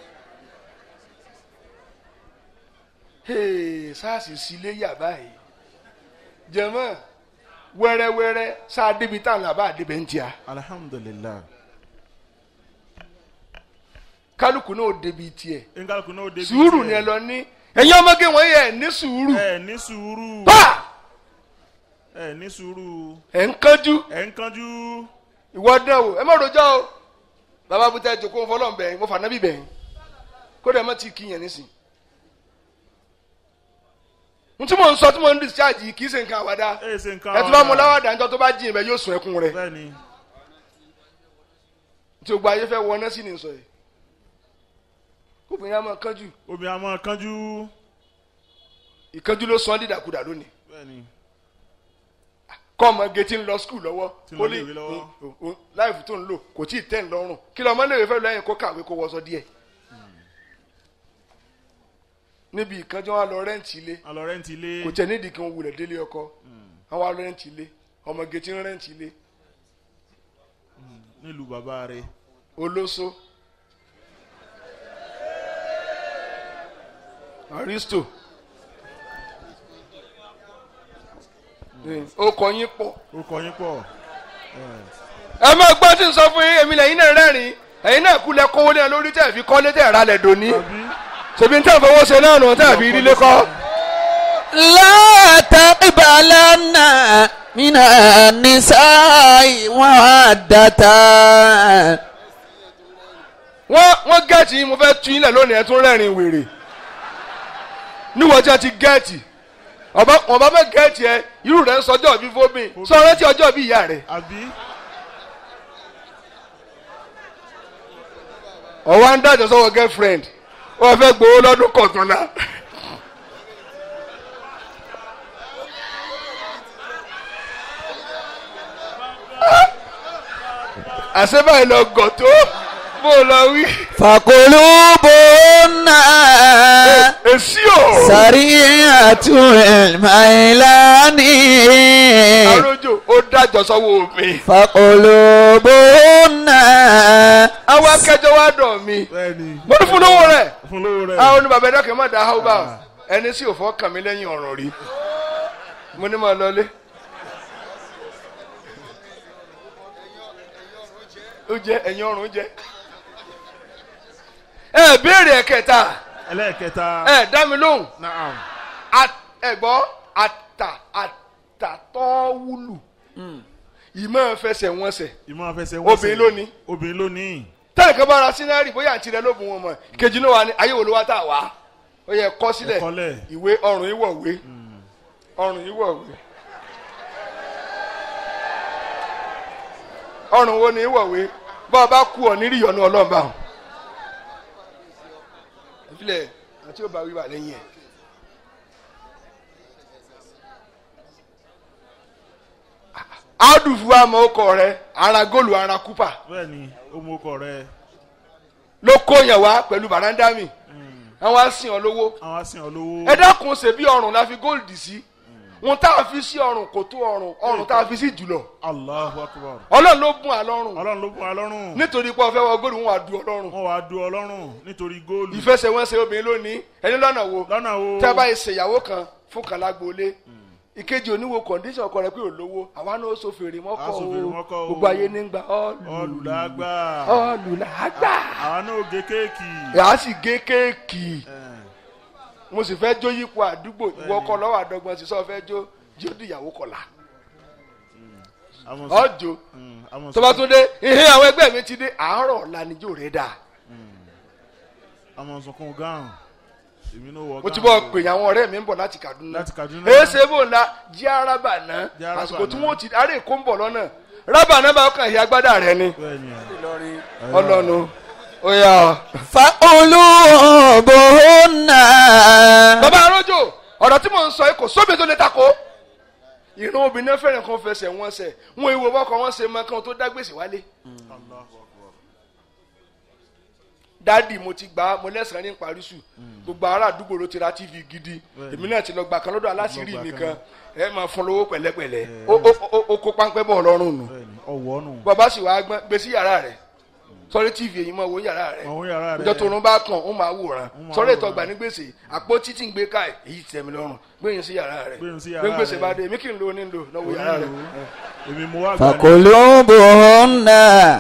Hey, sars sílé yà báyìí jẹmọ wẹrẹwẹrẹ sáà débi tá à ń là bá àdébẹ ń tíya alhamdulilayi. kálukú náà ó débi tiẹ̀ nkálukú náà ó débi. sùúrù tiẹ̀. ni ẹ lọ ní ẹ̀yin ọmọge wọn yẹ ní sùúrù ẹ ní sùúrù. pa ẹ ní sùúrù. ẹ ń kánjú ẹ ń kánjú. ìwọ dán o ẹ má rojọ́ o bàbá bùtẹ́ jòkó fọlọ́n bẹ̀yìn mo fà nábì bẹ̀yìn kódà ẹ má ti kíyàn nísìn n tí mo ń sọ tí mo ń discharge yìí kì í ṣe nǹkan àwàdà ẹ ṣe nǹkan ẹ tó bá mu láwàdà níjọ́ tó bá jìn bẹ yóò sùn ẹkún rẹ bẹ́ẹ̀ ni tí o gba ayé fẹ́ wọ ọ́nà sí ni sọ yìí kóbìnrin á máa kánjú obìnrin àmọ́ kánjú ìkánjú ló sọ ọ́ dídàkudà lónìí bẹ́ẹ̀ ni kọ́ ọmọ gẹ̀ẹ́tì ń lọ skul lọ́wọ́ Tí ń lọ iléèwé lọ́wọ́. o- o- láìfù tó ń lò kò tí ì tẹ̀ ń lọ́rùn kí lọ́mọ léèwé fẹ́ lẹ́yìn kó kàwé kó wọṣọ díẹ̀ níbi ìkánjú wọn lọ rẹ́ǹtì ilé alọ rẹ́ǹtì ilé kò tẹ̀ nídìí kí wọ́n wulẹ̀ délé ọkọ àwọn lọ rẹ́ǹtì ilé ọmọ gẹ̀ẹ́tì ń rẹ́ǹtì ilé nílùú bàbá rẹ̀ olóso aristo ó kọ yín pọ̀ ó kọ yín pọ̀ ẹ máa gbọ́ tí ń sọ fún yín èmi lẹ́yìn náà rẹ́rìn ẹ̀yin náà kú lẹ kówó lẹ́yìn lórí tẹ̀ fi kọ́lé tẹ̀ ra lẹ̀ dòní àbí ṣèbí ń tẹ̀ fowó ṣe náà nù tẹ̀ fi rí lẹ́kọ́. لا تقبلن من النساء وعدة wọ́n wọ́n gẹ̀ẹ́tì yín mo fẹ́ tu yín lẹ̀ lónìí ẹ̀ tún rẹ́rìn wèrè níwọ̀n tí a ti gẹ̀ẹ́tì ọba ọba bẹ gẹ̀ẹ́tì ẹ irú rẹ̀ ń sọjọ́ bí fómi sọ rántí ọjọ́ bí ìyá rẹ̀ àbí ọwọ́ ń dájọ́ sọ́wọ́ girlfriend wọ́n fẹ́ gbowó lọ́dún kọ̀tùnlá. àṣebáyé lọ gọ̀ tó bó o lọ wí. فقلوبهن èsì o. سريعة الميلان arójò ó dájọ́ sọ́wọ́ mi. فقلوبهن àwọn akẹjọ wa dọ̀ mi. bẹ́ẹ̀ ni mo ní fún lówó rẹ̀. fún lówó rẹ̀ àwọn oníbàbá ẹ̀dá kẹ́ má da áwọ̀ bá ẹni sì ò fọ́ kàn mí lẹ́yìn ọ̀rọ̀ rí. mo ní máa lọlé. ó jẹ ẹ̀yin ọrùn jẹ. ẹ béèrè ẹ̀kẹta ẹlẹ́ẹ̀kẹta ẹ dá mi lóhùn naam At- ẹ gbọ́ ata àtàtọ́wúlù ìmọ̀ fẹsẹ̀ wọn sẹ̀ ìmọ̀ afẹsẹ̀ wọ́n Obìnrin ló ní. obìnrin ló ní tẹ́lẹ̀ kan bá ra sínárì bóyá àti rẹ ló bùn wọn mọ̀ kejì náà wà ní ayé wo ló wá tà wá ó yẹ kọ́ sílẹ̀ Ẹ kọ́lẹ̀. ìwé ọrùn ìwọ̀wé ọrùn ìwọ̀wé ọrùn wo ni ìwọ̀wé bá a bá kú ọ nírí ìyọnu ọlọ́run bá wọn. ìfilẹ̀ àti ó bá wíwà lẹ́yìn ẹ̀. áùdùfù àmọ́ ọkọ rẹ ara góòlù ara kúpà bẹ́ẹ̀ ni ó mú ọkọ rẹ̀ ló kó yẹn wá pẹ̀lú bàrándàmì àwọn á sìn ọ lówó àwọn asìn olówó ẹ dákun ṣe bí ọrùn la fi góòlù sí wọn tá a fi sí ọrùn kò tó ọrùn ọrùn tá a fi sí jùlọ Allahu Akbar ọlọ́run ló bùn àlọ́rùn ọlọ́run ló bùn wa lọ́rùn nítorí pé ọ̀fẹ́ wọ góòlù wọn wà du ọlọ́run wọ́n wàá du ọlọ́run nítorí góòlù ìfẹsẹ̀wọnsẹ̀ obìnrin lónìí ẹni lọ́nà wo lọ́nà wo tẹ́ bá yẹ ṣèyàwó kan fún kan lágboolé ìkejì oníwo kọ̀ǹdíṣàn ọkọ rẹ pé ò lówó àwa náà ó so fèrè mọ́kọ̀ A so fèrè o mọ́kọ̀ o. gbogbo ayé ní gbà ọ́ọ̀lù ọlùlágbà ọ́ọ̀lù làágbà àwọn náà gé kéèkì yàá sì gé kéèkì ẹ̀, mo sì fẹ́ jó yípo àdúgbò ìwọ ọkọ lọ́wọ́ àdọ́gbọ́n sì sọ fẹ́ jó jí ó dìyàwó kọlà àwọn sọ- ọjọ́ mm, àwọn tó bá sọ- tún dé ihe àwọn ẹgbẹ́ mi ti dé àárọ̀ ọ̀la níjó rẹ̀ dà àwọn sọkún gáàrùn èmi náà wọ mo ti gáàrùn bọ́ pè àwọn ọ̀rẹ́ mi ń bọ̀ láti Kaduna Láti Kaduna. èsè bò ńlá jí arábà náà Jí Araba àsìkò tí náà. wọ́n ti ará èkó ń bọ̀ lọ́nà rábà náà bá kàn yí agbádá rẹ ni bẹ́ẹ̀ ni ọlọ́nu ó yà ọ́. فقلوبهن bàbá arójò ọ̀rọ̀ tí mò ń sọ yìí kò sóbi tó lè takò ìran obìnrin náà fẹ́ràn kan fẹsẹ̀ wọn sẹ̀ wọn ìwò bọ́kọ wọn ṣe mọ kan tó dá gbèsè wálé Allahu Akbar. dádì mo ti gbà á mo lẹ́sàn-án ní parísù gbogbo ará àdúgbò ló ti ra tv gidi Bẹ́ẹ̀ni. èmi náà ti lọ gbà kan lọ́dọ̀ aláṣírí Lọ gbà mi kan. kan ẹ máa fún lówó pẹ̀lẹ́pẹ̀lẹ́ ó ó- ó- ó kó páńpẹ́ bọ̀ lọ́rùn nù bẹ́ẹ̀ ni ọwọ́ nù bàbá sì wá gbọ́n gbé sí yàrá rẹ̀ sọrí tv èyí máa wo yàrá rẹ̀ àwọn yàrá rẹ̀ ìjọ tó rún bá kàn ó máa wòran Ó máa sọrí ètò wòran. ọgbà ní gbèsè àpò títí ń gbé káì èyí tẹ́ mi lọ́rùn gbẹ̀yìn sí yàrá rẹ̀ Gbẹ̀yìn sí yàrá gbé gbèsè rẹ̀. bá dé èmi kì í lo onílò lọ́wọ́ yàrá rẹ̀ èmi mo wá gbà ní فقلوبهن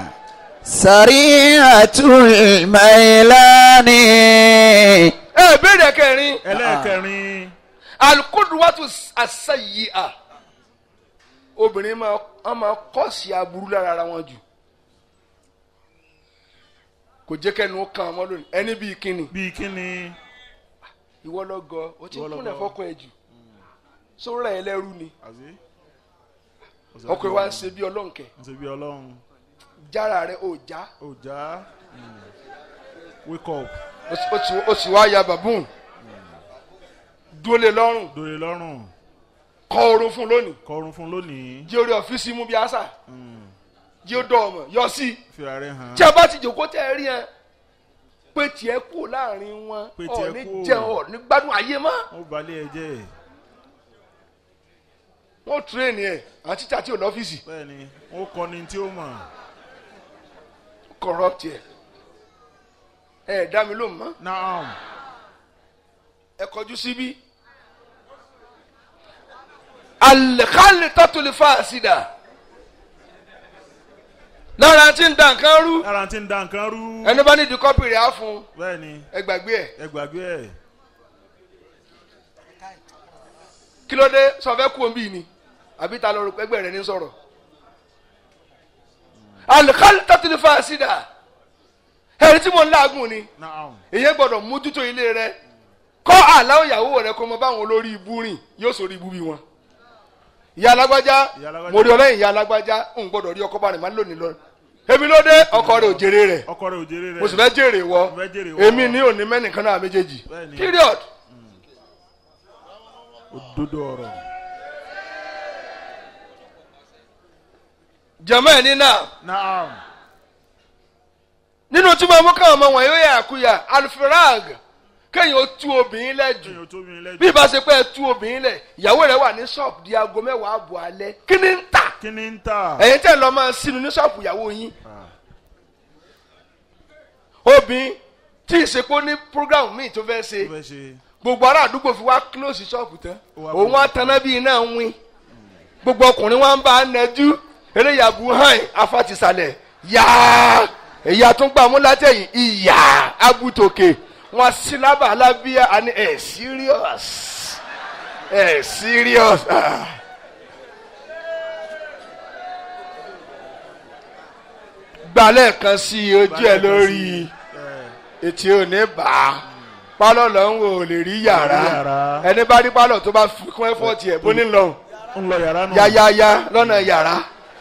سريعة الميلان ẹ béèrè kẹrin ẹlẹ́ẹ̀kẹrin alukoduwatu asayi'a obìnrin máa wọ́n máa kọ́ọ̀sì aburú lára ara wọn jù kò jẹ́ kẹ́nu ó kan ọmọ lónìí ẹni bíi kíni bíi kíni ìwọ lọ gọ o ti Ìwọ lọ kúnlẹ̀ gọ. fọkàn ẹ̀ jù sóra ẹ̀ lẹ́rú ni àti. ọkùnrin wa ń ṣe bí ọlọ́nkẹ́ ń ṣe bí ọlọ́run jára rẹ̀ ò já ó já wake up ó sì- ó sì- ó sì wá ya bàbúùn dúró lé lọ́rùn dòye lọ́rùn kọ orun fún lónìí kọrun fún lónìí jí orí ọ̀fíìsì mú bí àṣà jí ó dọ̀ ọmọ yọ sí i fìrà rẹ hàn tí a bá ti jòkó tẹ́ ẹ rí ẹ pé tiẹ̀ kú láàrin wọn Pé tiẹ̀ ọ̀ ní kú. jẹun ọ̀ ní gbádùn ayé mọ́ ó balẹ̀ ẹ jẹ́ wọ́n tírèèni ẹ̀ àwọn títà tí ò lọ́fíìsì bẹ́ẹ̀ ni ó kọ́ni tí ó mọ̀ corrupt ẹ̀ ẹ̀ dá mi lóhùn mọ́ naam ẹ kọjú síbí alẹ́kálẹ̀ tọ́tulẹ̀ fàásìdà lára tí ń da nǹkan rú lára tí ń da nǹkan rú ẹni bá nídìí kọ́pì rẹ̀ á fún un bẹ́ẹ̀ ni ẹ gbàgbé ẹ̀ ẹ gbàgbé ẹ̀ kí ló dé sọ fẹ́ kú omi ni àbí ta lọ rò pé ẹgbẹ́ rẹ̀ ní sọ̀rọ̀ alẹ́kálẹ̀ tọ́tulẹ̀ fàásìdà ẹni tí mo ń láàgùn ni naam èyí gbọ́dọ̀ mójútó ilé rẹ̀ kọ́ àláwọ̀ ìyàwó rẹ̀ kó mọ báwọn olórí ibú rìn yóò sórí ibú bí wọn. ìyá alágbájá Ìyá alágbájá. mo rí ọlẹ́yìn ìyá alágbájá ń gbọ́dọ̀ rí ọkọ bá rìn máa ń lónìí lọ. èmi ló dé ọkọ rẹ̀ ò jèrè rẹ̀ ọkọ rẹ òjèrè rẹ mo sì fẹ́ jèrè wọ Mo fẹ́ jèrè wọ. èmi ní òní mẹ́nìkan náà méjèèjì Bẹ́ẹ̀ni. period. òdodo ọ̀rọ̀ jẹ̀mọ́ ẹ̀ ní náà naam nínú tí mo mú káwọn ọmọ wọn yóò yà kúyà alfrag kéèyàn ó tú obìnrin lẹ́jù kéèyàn tó mi lẹ́jọ́ bí ìbá ṣe pé ẹ tú obìnrin lẹ̀ ìyàwó rẹ̀ wà ní ṣọ́ọ̀bù di aago mẹ́wàá àbọ̀ alẹ́ kí ni ń tà kí ni ń tà ẹ̀yin tẹ́ lọ máa sínú ní ṣọ́ọ̀bù ìyàwó yín Ah, obìnrin tí ìsepò ní program míì tó fẹ́ tó ṣe fẹ́ ṣe gbogbo ará àdúgbò fi wá close ṣọ́ọ̀bù tán Ó wá òun wá taná bí iná ń wín gbogbo ọkùnrin wa ń bá a nẹjú eléyàbù hàn afatisalẹ̀ yá èyí àtúngbàmú látẹ̀yìn ìyá abutòkè wọn sílábà alábíà àní ẹ̀ serious ẹ̀ serious. Ah. gbalẹ̀ kan sí ojú ẹ̀ lórí ẹ etí ò ní bá a pálọ̀ lọ ń wò ó lè rí yàrá yàrá. ẹni bá rí pálọ̀ tó bá fi kún ẹ́fọ́ọ̀tì ẹ̀ bó ní lọ ń lọ yàrá nù yáyáyá lọ́nà yàrá.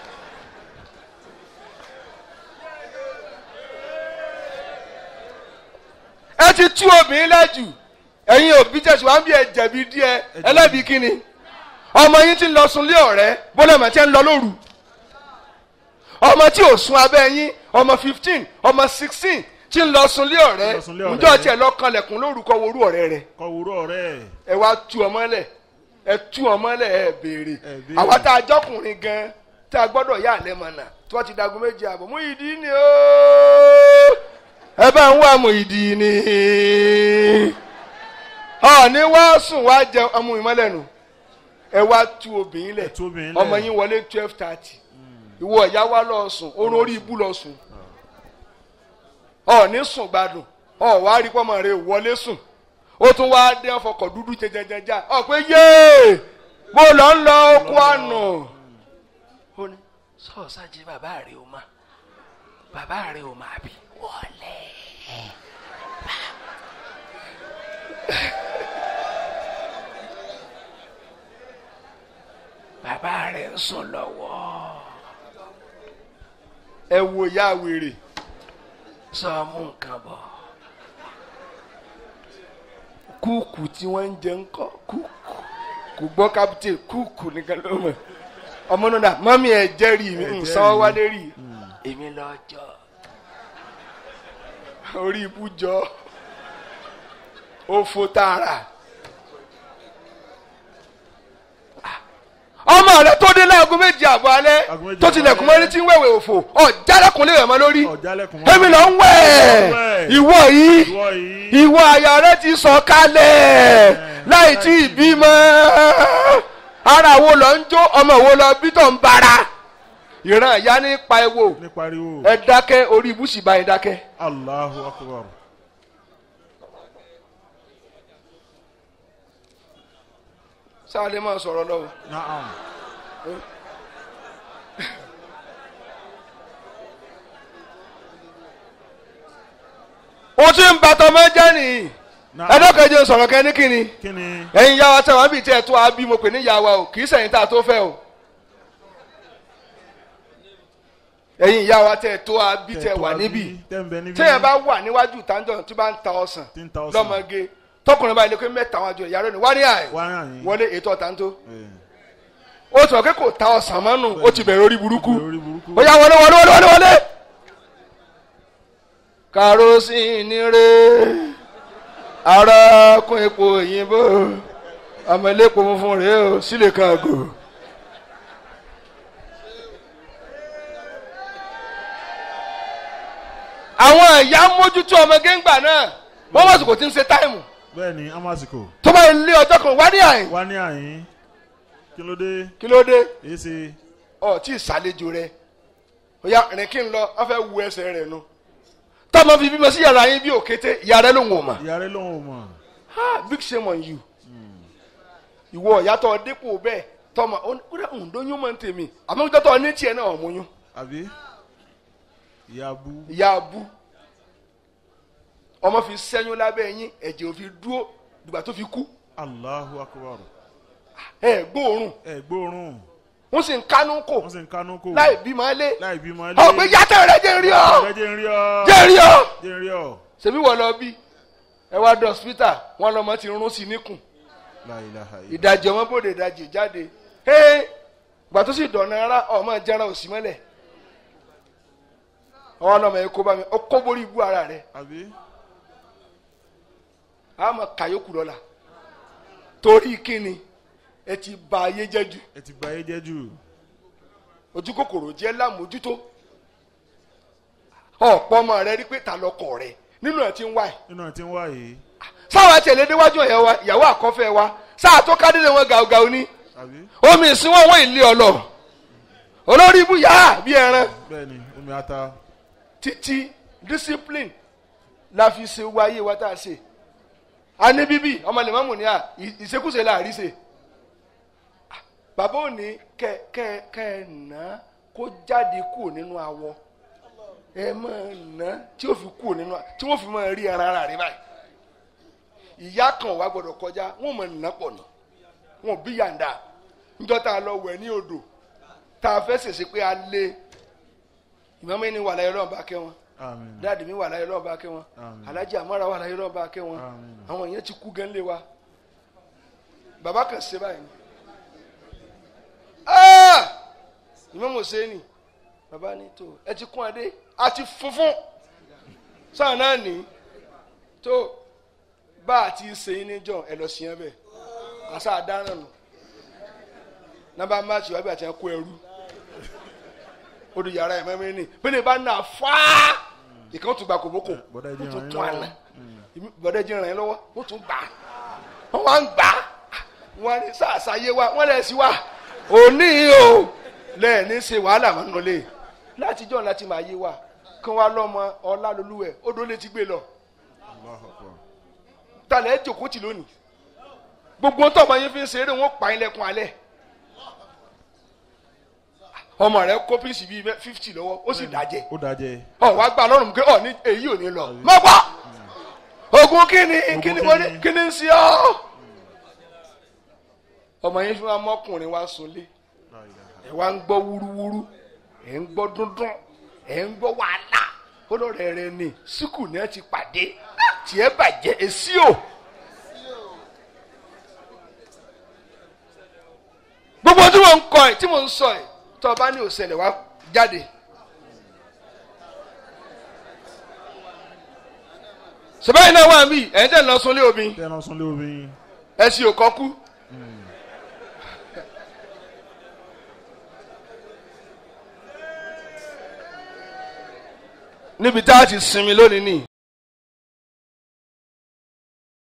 ẹ ti tú obìnrin lẹ́jù ẹ̀yin òbí tẹ̀sí wá ń bí ẹ jẹ̀bi díẹ̀ ẹlẹ́bi kíni ọmọ yín ti ń lọ sunlé ọ̀rẹ́ bólẹ̀mọ̀ tí ń lọ lóru ọmọ tí ò sun abẹ́ yín ọmọ fifteen ọmọ sixteen tí ń lọ sunlé ọ̀rẹ́ lọ sunlé ọ̀rẹ́. ǹjọ́ tiẹ̀ lọ kanlẹ̀kùn lórúkọ worú ọ̀rẹ́ rẹ̀ kọ wúrọ̀ rẹ̀ ẹ wá tú ọmọ lẹ̀ ẹ tú ọmọ lẹ̀ ẹ béèrè Ẹ béèrè. àwa tá a jọkùnrin gan tá a gbọ́dọ̀ yà lẹ́mọ̀nà tí wọ́n ti dagun méje àbọ̀ mú ìdí ni ooo ẹ bá ń wá mú ìdí ni ọ̀ọ́ni wá sùn wá jẹun ọmọ ìmọ̀lẹ́nu ẹ wá tú obìnrin lẹ̀ Ẹ tú obìnrin lẹ̀. ọmọ yín wọlé twelve thirty ìwọ ìyá wa lọ sùn orun orí ibú lọ sùn ọ̀ọ́ni sùn gbádùn ọ̀ wá rí pọ́mọ rẹ wọlé sùn ó tún wá dé ọfọkọ̀ dúdú jẹjẹjẹjẹ ọ pé yéé mo lọ ń lọ oko àná. ó ní sọ́ọ̀sá jí bàbá rẹ̀ ó mà bàbá rẹ̀ ó mà bí wọlé. bàbá rẹ̀ ń sùn lọ́wọ́. ẹ wo ìyá wèrè sọ mú nǹkan bọ̀ kúùkù tí wọ́n ń jẹ ń kọ́ kúùkù kò gbọ́ kápítẹ̀ kúùkù nìkan ló mọ̀ ọmọ náà mọ́mí ẹ̀ jẹ́rìí mi ń sanwó wálé rí i èmi lọ jọ orí ibú jọ òfò tààrà ọmọ rẹ tó dé láago méjì àbọ̀ alẹ́ Aago méjì tó àbọ̀ tilẹ̀kùn alẹ́. mọ́rí tí ń wẹ̀wẹ̀ òfò ọ̀ jálẹ̀kùn lè rẹ̀ mọ́ lórí ọ̀jálẹ̀kùn èmi lọ ń wẹ̀ wẹ̀. ìwọ yìí ìwọ yìí ìwọ àyà rẹ ti sọ kalẹ̀ láì tí ì bímọ ara wo lọ ń jó ọmọ wo lọ bí tó ń bara ìran ìyá ní pa ewo ní pariwo ẹ dákẹ́ orí ibùsùn báyìí dákẹ́. Allahu akbar sáàlẹ̀ máa sọ̀rọ̀ lọ́wọ́ naam ohun tí ń bàtọ́ mọ́ jẹ́ nìyí Náà. ẹ̀dọ́kẹ́jọ sọ̀rọ̀ kẹ́ ní kíni kí ni ẹ̀yin yá wa tẹ̀ wọ́n bí tí ẹ̀ tó a bí mo pè ní yá wa o kì í sẹ̀yìn tá a tó fẹ́ o ẹ̀yin yá wa tẹ̀ tó a bí tẹ̀ wà níbí tẹ́ ń bẹ níbí tẹ́yẹ̀ bá wà níwájú tàǹdọ̀ tí bá ń ta ọsàn tí ń ta ọsàn lọ́mọge tọkùnrin báyìí lè pé mẹ́ta wọn jọ ìyàrá ni wá ní àyè wá ràn yín wọlé ètò ọ̀tàǹtó Eh, ó sọ pé kò ta ọsàn mọ́nù ó ti bẹ̀rẹ̀ orí burúkú lórí burúkú ó yá wọlé wọlé wọlé wọlé wọlé. karosíìnì rè ara kún epo òyìnbó ọmọ elépo funfun rèé o sílè kàgò. àwọn ìyá mójútó ọmọ géńgbà náà wọ́n wọ́n sì kò tí ń ṣe táìmù bẹ́ẹ̀ ni amásìkò tó bá lé ọjọ́ kan wá ní àyìn wá ní àyín kí ló dé kí ló dé èyí ṣe ọ tí ìsàlejò rẹ ọyá rìn kí n lọ wọn fẹ́ wu ẹsẹ̀ rẹ nu tọmọ fi bímọ sí yàrá yín bí òkété ìyá rẹ ló ń wò mà ìyá rẹ lòun ò mọ̀ ha big shame on you ìwọ ìyàtọ̀ dípò bẹ́ẹ̀ tọmọ ó ní kúrẹ́ òǹdóyún mọ̀ ń tèmi àmọ́ ìjọ tó ní tiẹ̀ náà ọ̀múyún àbí ìyá bú ìyá abú ọmọ fi sẹ́yún lábẹ́ yín ẹ̀jẹ̀ ò fi dúró dìgbà tó fi kú Allahu akbar ẹ̀ gbóòórùn ẹ gbóòórùn wọ́n sì ń kánú kò wọ́n sì ń kánú kò láì bímọ lé láì bímọ lé ọ̀ pé yàtọ̀ rẹ jẹ́ ń rí ọ Ọ̀rẹ́ jẹ́ ń rí ọ jẹ́ ń rí ọ. jẹ́ ń rí ọ ṣebí wọ́n lọ bí ẹ wá dọ̀ hospital wọn lọmọ ti rún sí níkùn La ilaha illa ìdajì ọmọ bòde ìdajì jáde ee gbà tó sì dọ̀nà ara ọmọ jẹran òsì mọ́lẹ̀ ọwọ́ lọmọ yẹn kó bá mi ó kó borí ibú ara rẹ̀ àbí àmọ́ kàyókù lọ́la torí kíni ẹ ti ba ayé jẹ́ jù ẹ ti bà ayé jẹ́ jù ojú kòkòrò jẹ́ lámójútó ọ̀pọ̀ ọmọ rẹ rí pé ta lọkọ rẹ nínú ẹ̀ ti ń wá ẹ̀ nínú ẹ̀ tí ń wá yìí sáwọn àtẹ̀lé déwájú ìyàwó wa ìyàwó àkọ́fẹ́ wa sáà tó kádìrẹ́ wọn gàùgàù ní àbí omi ìsinwó wọn ìlé ọlọ olórí ibú yá bí ẹran bẹ́ẹ̀ ni omi ata títí discipline la fi ṣe wá ayé wa tá a ṣe a ní bíbí ọmọ lèmọ́mù ní à ì- ìṣekúṣe là rí ṣe bàbá òní kẹ kẹ kẹ nà kó jáde kúrò nínú awọ ẹ máa nà tí ó fi kúrò nínú a- tí wọ́n fi máa rí ara ara rẹ báyìí ìyá kan wà gbọ́dọ̀ kọjá wọ́n mọ nà pọ̀ nà wọ́n bí yàǹda níjọ́ tá a lọ wẹ̀ ní odò tá a fẹ́ ṣèṣe pé a lé ìmọ̀mọ́ ẹni wà láyé ọlọ́run bá kẹ́ wọn àmín dáàdì mi wà láyé ọlọ́run bá kẹ́ wọn Àmín. alájí àmọ́ra wà láyé ọlọ́run bá kẹ́ wọn Àmín. àwọn èèyàn ti kú gẹ́ńlé wa bàbá kan ṣe báyìí ni Ah! ìmọ̀mọ́ sẹ́ni bàbá ní tó ẹ ti kún adé a ti funfun sáà náà ní tó bá a ti ṣe é níjọ ẹ lọ sí ẹ bẹ́ẹ̀ àṣà àdáràn nù nàbà máàcì wàbí àti ẹkọ ẹrú ó di yàrá ẹ mẹ́rin ní bẹ́ẹ̀ bá nà fáá ìkan tún gba kòbókò bọ́dá ẹjẹ́ wọ́n tún ràn yín tún àná lọ́wọ́ Èmi- bọ́dá ẹjẹ́ ràn yín lọ́wọ́ wọ́n tún gbà á wọ́n wá ń gbà á wọ́n ní sàṣàyé wa wọ́n lẹ̀ sí wa òní o lẹ́ẹ̀ni ṣe wàhálà mọ́ nulẹ̀ látijọ́ láti máa yé wa kí wọ́n á lọ́mọ ọlá lolúwẹ̀ odò lè ti gbé lọ Allahu akbar talẹ̀ ẹ̀ jòkó tì lónìí gbogbo ohun tó ọmọ yín fi ń ṣeré wọn pa yín lẹ́kùn alẹ́ ọmọ rẹ kó píìsì bíi fifty lọ́wọ́ ó sì dájẹ́ ó dájẹ́ ọ wá gbà lọ́rùn pé ọ ní èyí ò ní lọ mọ gbà ogun kíni kíni mo ní kíni? kíni ń ṣe ọ ọmọ yín fi wá mọkùnrin wá sunlé La ilaha ẹ wá ń gbọ́ wúrúwúrú ẹ ń gbọ́ dúndún ẹ ń gbọ́ wàhálà olóòrè rẹ ni síkù ni ẹ ti pàdé tiẹ̀ bàjẹ́ èsì o. gbogbo tí mo ń kọ ẹ tí mo ń sọ ẹ tó o bá ní òṣèlè wá jáde. sọ́bàá iná wà mí ẹ̀ ń tẹ̀ lọ sunlé omi tẹ́ ẹ lọ sún lé omi ẹ sì ò kọ́ kú. níbi tá a ti sinmi lónìí ni